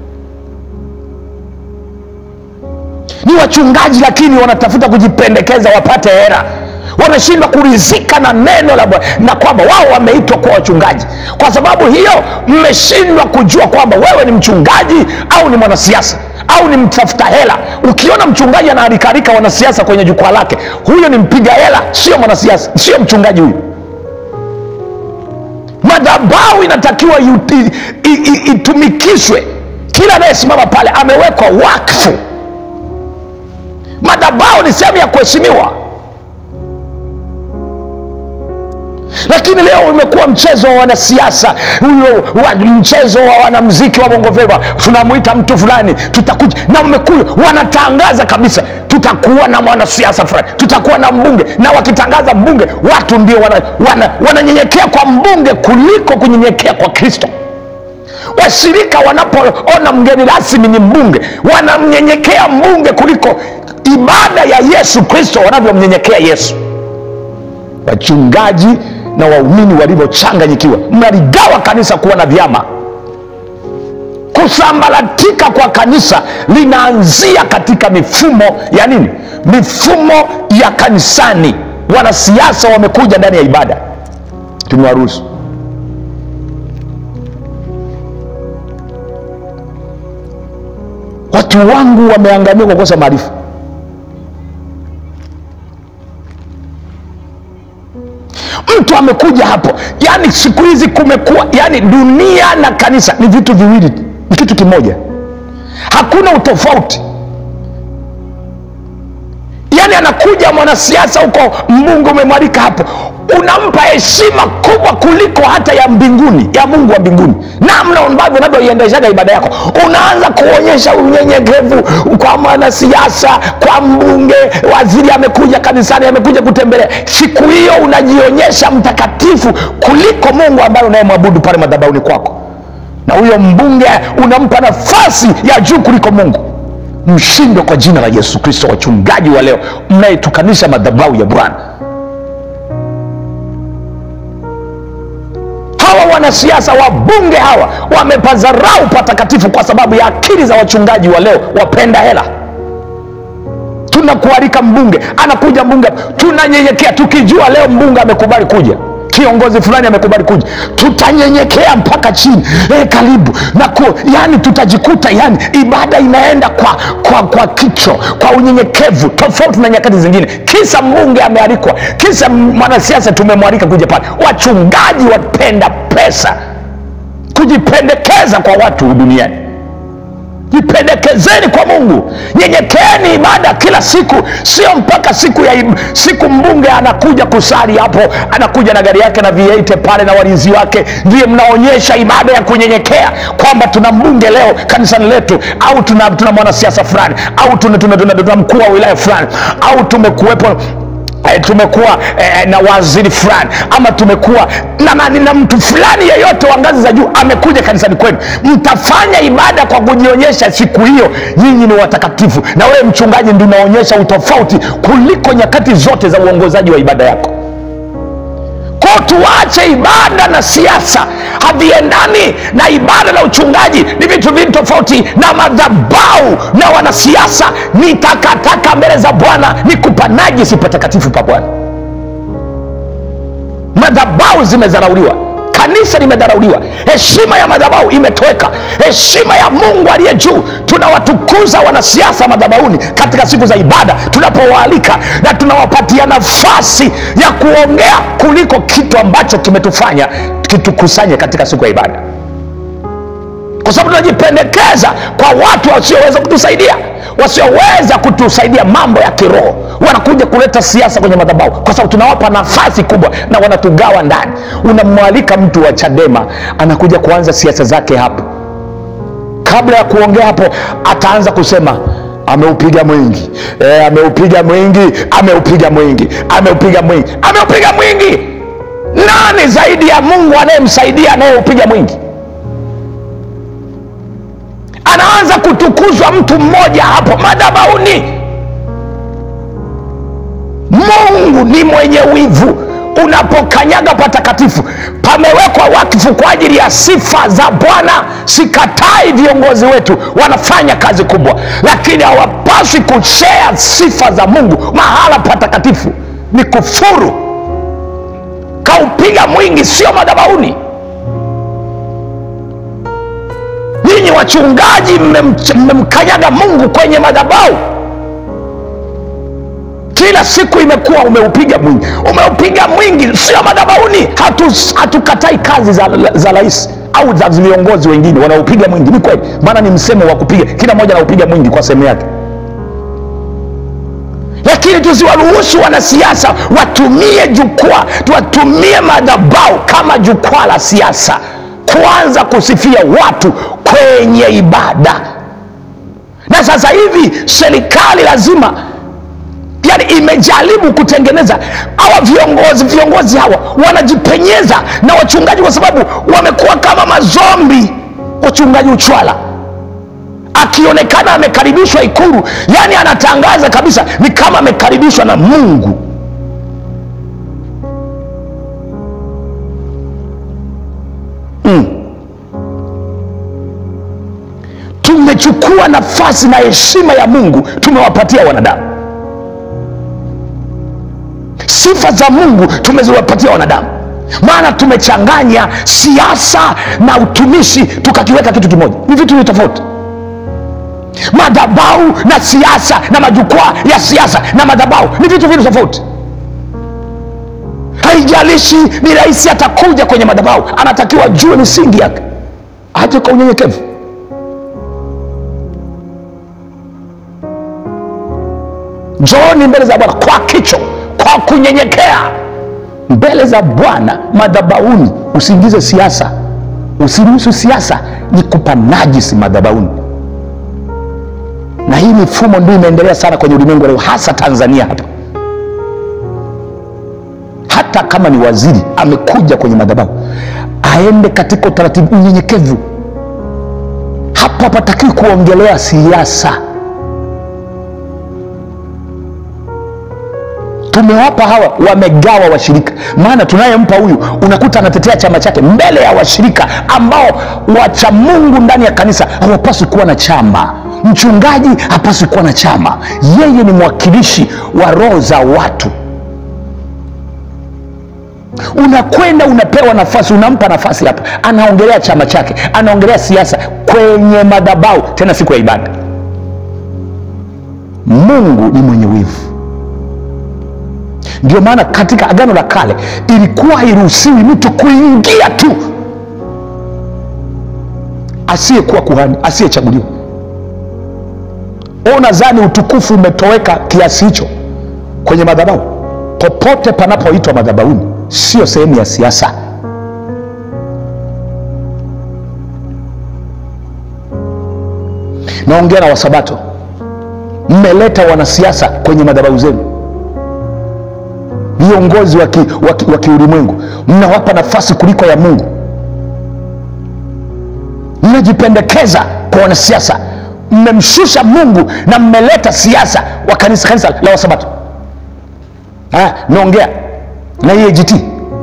ni wachungaji, lakini wanatafuta kujipendekeza wapate hera wanashindwa kurizika na neno la Bwana na kwamba wao wameitwa kuwa wachungaji. Kwa sababu hiyo, mmeshindwa kujua kwamba wewe ni mchungaji au ni mwanasiasa au ni mtafuta hela. Ukiona mchungaji anaarikarika wanasiasa kwenye jukwaa lake, huyo ni mpiga hela, sio mwanasiasa, sio mchungaji huyu. Madhabahu inatakiwa yuti- i- i- itumikishwe. Kila anayesimama pale amewekwa wakfu. Madhabahu ni sehemu ya kuheshimiwa. lakini leo umekuwa mchezo wa wanasiasa huyo wa, mchezo wa wanamziki wa bongo flava tunamwita mtu fulani tutakuja na umekuja wanatangaza kabisa tutakuwa na mwanasiasa fulani tutakuwa na mbunge na wakitangaza mbunge watu ndio wananyenyekea wana, wananyenyekea kwa mbunge kuliko kunyenyekea kwa kristo washirika wanapoona mgeni rasmi ni mbunge wanamnyenyekea mbunge kuliko ibada ya yesu kristo wanavyomnyenyekea yesu wachungaji na waumini walivyochanganyikiwa mnaligawa kanisa kuwa na vyama kusambaratika kwa kanisa linaanzia katika mifumo ya nini mifumo ya kanisani wanasiasa wamekuja ndani ya ibada tumewaruhusu watu wangu wameangamia kwa kukosa maarifa mtu amekuja hapo yani siku hizi kumekuwa yani dunia na kanisa ni vitu viwili ni kitu kimoja hakuna utofauti yani anakuja mwanasiasa huko mbunge umemwalika hapo unampa heshima kubwa kuliko hata ya mbinguni ya mungu wa mbinguni namna ambavyo unavyoiendeshaga ibada yako unaanza kuonyesha unyenyekevu kwa mwanasiasa kwa mbunge waziri amekuja kanisani amekuja kutembelea siku hiyo unajionyesha mtakatifu kuliko mungu ambaye unayemwabudu pale madhabauni kwako na huyo mbunge unampa nafasi ya juu kuliko mungu mshindwe kwa jina la yesu kristo wachungaji wa leo mnayetukanisha madhabahu ya bwana hawa wanasiasa wabunge hawa wamepazarau patakatifu kwa sababu ya akili za wachungaji wa leo wapenda hela tunakualika mbunge anakuja mbunge tunanyenyekea tukijua leo mbunge amekubali kuja kiongozi fulani amekubali kuja tutanyenyekea mpaka chini e, karibu na ku, yani tutajikuta yani ibada inaenda kwa kwa kwa kicho kwa unyenyekevu tofauti na nyakati zingine kisa mbunge amealikwa kisa mwanasiasa tumemwalika kuja pale wachungaji wapenda pesa kujipendekeza kwa watu duniani jipendekezeni kwa mungu nyenyekeeni ibada kila siku sio mpaka siku ya ib- siku mbunge anakuja kusali hapo anakuja na gari yake na v8 pale na walinzi wake ndiye mnaonyesha ibada ya kunyenyekea kwamba tuna mbunge leo kanisani letu au tuna, tuna mwanasiasa fulani au tuna, tuna, tuna, tuna mkuu wa wilaya fulani au tumekuwepo eh, tumekuwa eh, na waziri fulani ama tumekuwa na, na, na mtu fulani yeyote wa ngazi za juu amekuja kanisani kwenu mtafanya ibada kwa kujionyesha siku hiyo nyinyi ni watakatifu na wewe mchungaji ndi unaonyesha utofauti kuliko nyakati zote za uongozaji wa ibada yako ko tuache ibada na siasa haviendani na ibada na uchungaji ni vitu vingi tofauti na madhabau na wanasiasa ni takataka mbele za bwana ni kupanajisi patakatifu pa bwana madhabau zimedharauliwa kanisa limedharauliwa heshima ya madhabau imetoweka heshima ya mungu aliye juu tunawatukuza wanasiasa madhabauni katika siku za ibada tunapowaalika na tunawapatia nafasi ya kuongea kuliko kitu ambacho kimetufanya kitukusanye katika siku ya ibada kwa sababu tunajipendekeza kwa watu wasioweza kutusaidia wasioweza kutusaidia mambo ya kiroho wanakuja kuleta siasa kwenye madhabahu kwa sababu tunawapa nafasi kubwa na wanatugawa ndani unamwalika mtu wa chadema anakuja kuanza siasa zake hapo kabla ya kuongea hapo ataanza kusema ameupiga mwingi e, ameupiga mwingi ameupiga mwingi ameupiga mwingi ameupiga mwingi nani zaidi ya mungu anayemsaidia anayeupiga mwingi anaanza kutukuzwa mtu mmoja hapo madhabauni mungu ni mwenye wivu unapokanyaga patakatifu pamewekwa wakfu kwa ajili ya sifa za bwana sikatai viongozi wetu wanafanya kazi kubwa lakini hawapaswi kushea sifa za mungu mahala patakatifu ni kufuru kaupiga mwingi sio madhabauni nyinyi wachungaji mmemkanyaga mungu kwenye madhabau kila siku imekuwa umeupiga mwingi umeupiga mwingi sio madhabauni hatukatai hatu kazi za, za rais au za viongozi wengine wanaopiga mwingi ni kweli maana ni msemo wa kupiga kila mmoja anaupiga mwingi kwa sehemu yake lakini tusiwaruhusu wanasiasa watumie jukwaa watumie madhabau kama jukwaa la siasa kuanza kusifia watu kwenye ibada na sasa hivi serikali lazima yani imejaribu kutengeneza hawa viongozi viongozi hawa wanajipenyeza na wachungaji kwa sababu wamekuwa kama mazombi wachungaji uchwala akionekana amekaribishwa ikulu yani anatangaza kabisa ni kama amekaribishwa na mungu mm. tumechukua nafasi na heshima ya mungu tumewapatia wanadamu sifa za mungu tumeziwapatia wanadamu maana tumechanganya siasa na utumishi tukakiweka kitu kimoja ni vitu vi tofauti madhabau na siasa na majukwaa ya siasa na madhabau ni vitu vili tofauti haijalishi ni rahisi atakuja kwenye madhabau anatakiwa jue misingi yake aje kwa unyenyekevu njooni mbele za bwana kwa kicho kwa kunyenyekea mbele za bwana madhabauni usiingize siasa usiruhusu siasa ni kupanajisi madhabauni na hii mifumo ndio imeendelea sana kwenye ulimwengu leo hasa tanzania hapa hata kama ni waziri amekuja kwenye madhabahu aende katika utaratibu unyenyekevu hapo hapatakiwi kuongelea siasa tumewapa hawa wamegawa washirika maana tunayempa huyu unakuta anatetea chama chake mbele ya washirika ambao wacha mungu ndani ya kanisa hawapaswi kuwa na chama mchungaji hapaswi kuwa na chama yeye ni mwakilishi wa roho za watu unakwenda unapewa nafasi unampa nafasi hapa anaongelea chama chake anaongelea siasa kwenye madhabau tena siku ya ibada mungu ni mwenye wivu ndio maana katika agano la kale ilikuwa hairuhusiwi mtu kuingia tu asiyekuwa kuhani asiyechaguliwa unadhani utukufu umetoweka kiasi hicho kwenye madhabahu popote panapoitwa madhabauni sio sehemu ya siasa naongea na wasabato mmeleta wanasiasa kwenye madhabahu zenu viongozi wa ki- wa ki- wa kiulimwengu mnawapa nafasi kuliko ya mungu mnajipendekeza kwa wanasiasa mmemshusha mungu na mmeleta siasa wa kanisa kanisa la wasabato Ah, naongea na EAGT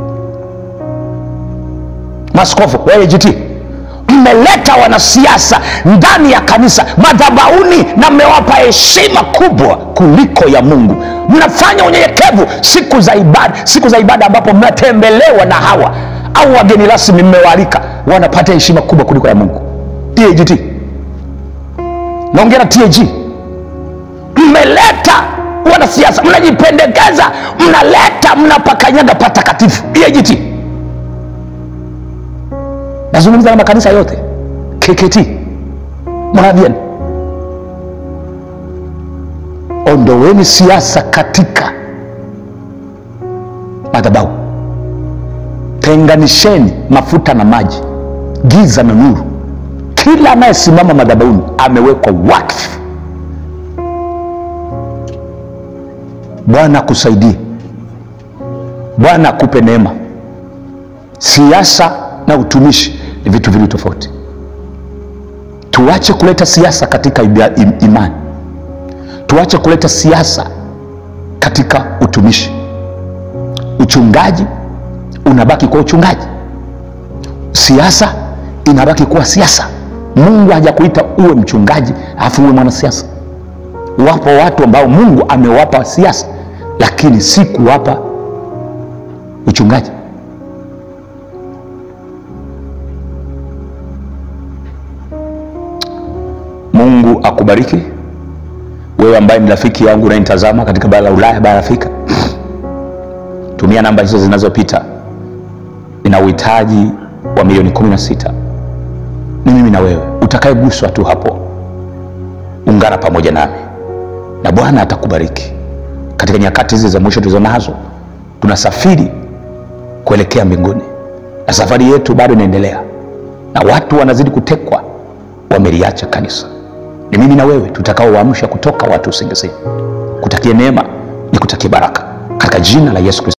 maskofu wa EAGT mmeleta wanasiasa ndani ya kanisa madhabauni na mmewapa heshima kubwa kuliko ya mungu mnafanya unyenyekevu siku za ibada siku za ibada ambapo mnatembelewa na hawa au wageni rasmi mmewaalika wanapata heshima kubwa kuliko ya mungu EAGT naongea na TAG mmeleta wanasiasa mnajipendekeza mnaleta mnapakanyaga patakatifu EAGT nazungumza na makanisa yote KKT Moravian ondoweni siasa katika madhabahu tenganisheni mafuta na maji giza na nuru kila anayesimama madhabahuni amewekwa wakfu bwana akusaidie bwana akupe neema siasa na utumishi ni vitu vili tofauti tuache kuleta siasa katika ibia- im- imani tuache kuleta siasa katika utumishi uchungaji unabaki kwa uchungaji siasa inabaki kuwa siasa mungu hajakuita uwe mchungaji alafu uwe mwanasiasa wapo watu ambao mungu amewapa siasa lakini si kuwapa uchungaji mungu akubariki wewe ambaye ni rafiki yangu unayenitazama katika bara la ulaya bara la afrika tumia namba hizo zinazopita nina uhitaji wa milioni 16 ni mimi na wewe utakayeguswa tu hapo ungana pamoja nami na bwana atakubariki katika nyakati hizi za mwisho tulizo nazo tunasafiri kuelekea mbinguni na safari yetu bado inaendelea na watu wanazidi kutekwa wameliacha kanisa ni mimi na wewe tutakaowaamsha kutoka watu usingizini kutakie neema ni kutakie baraka katika jina la yesu kristo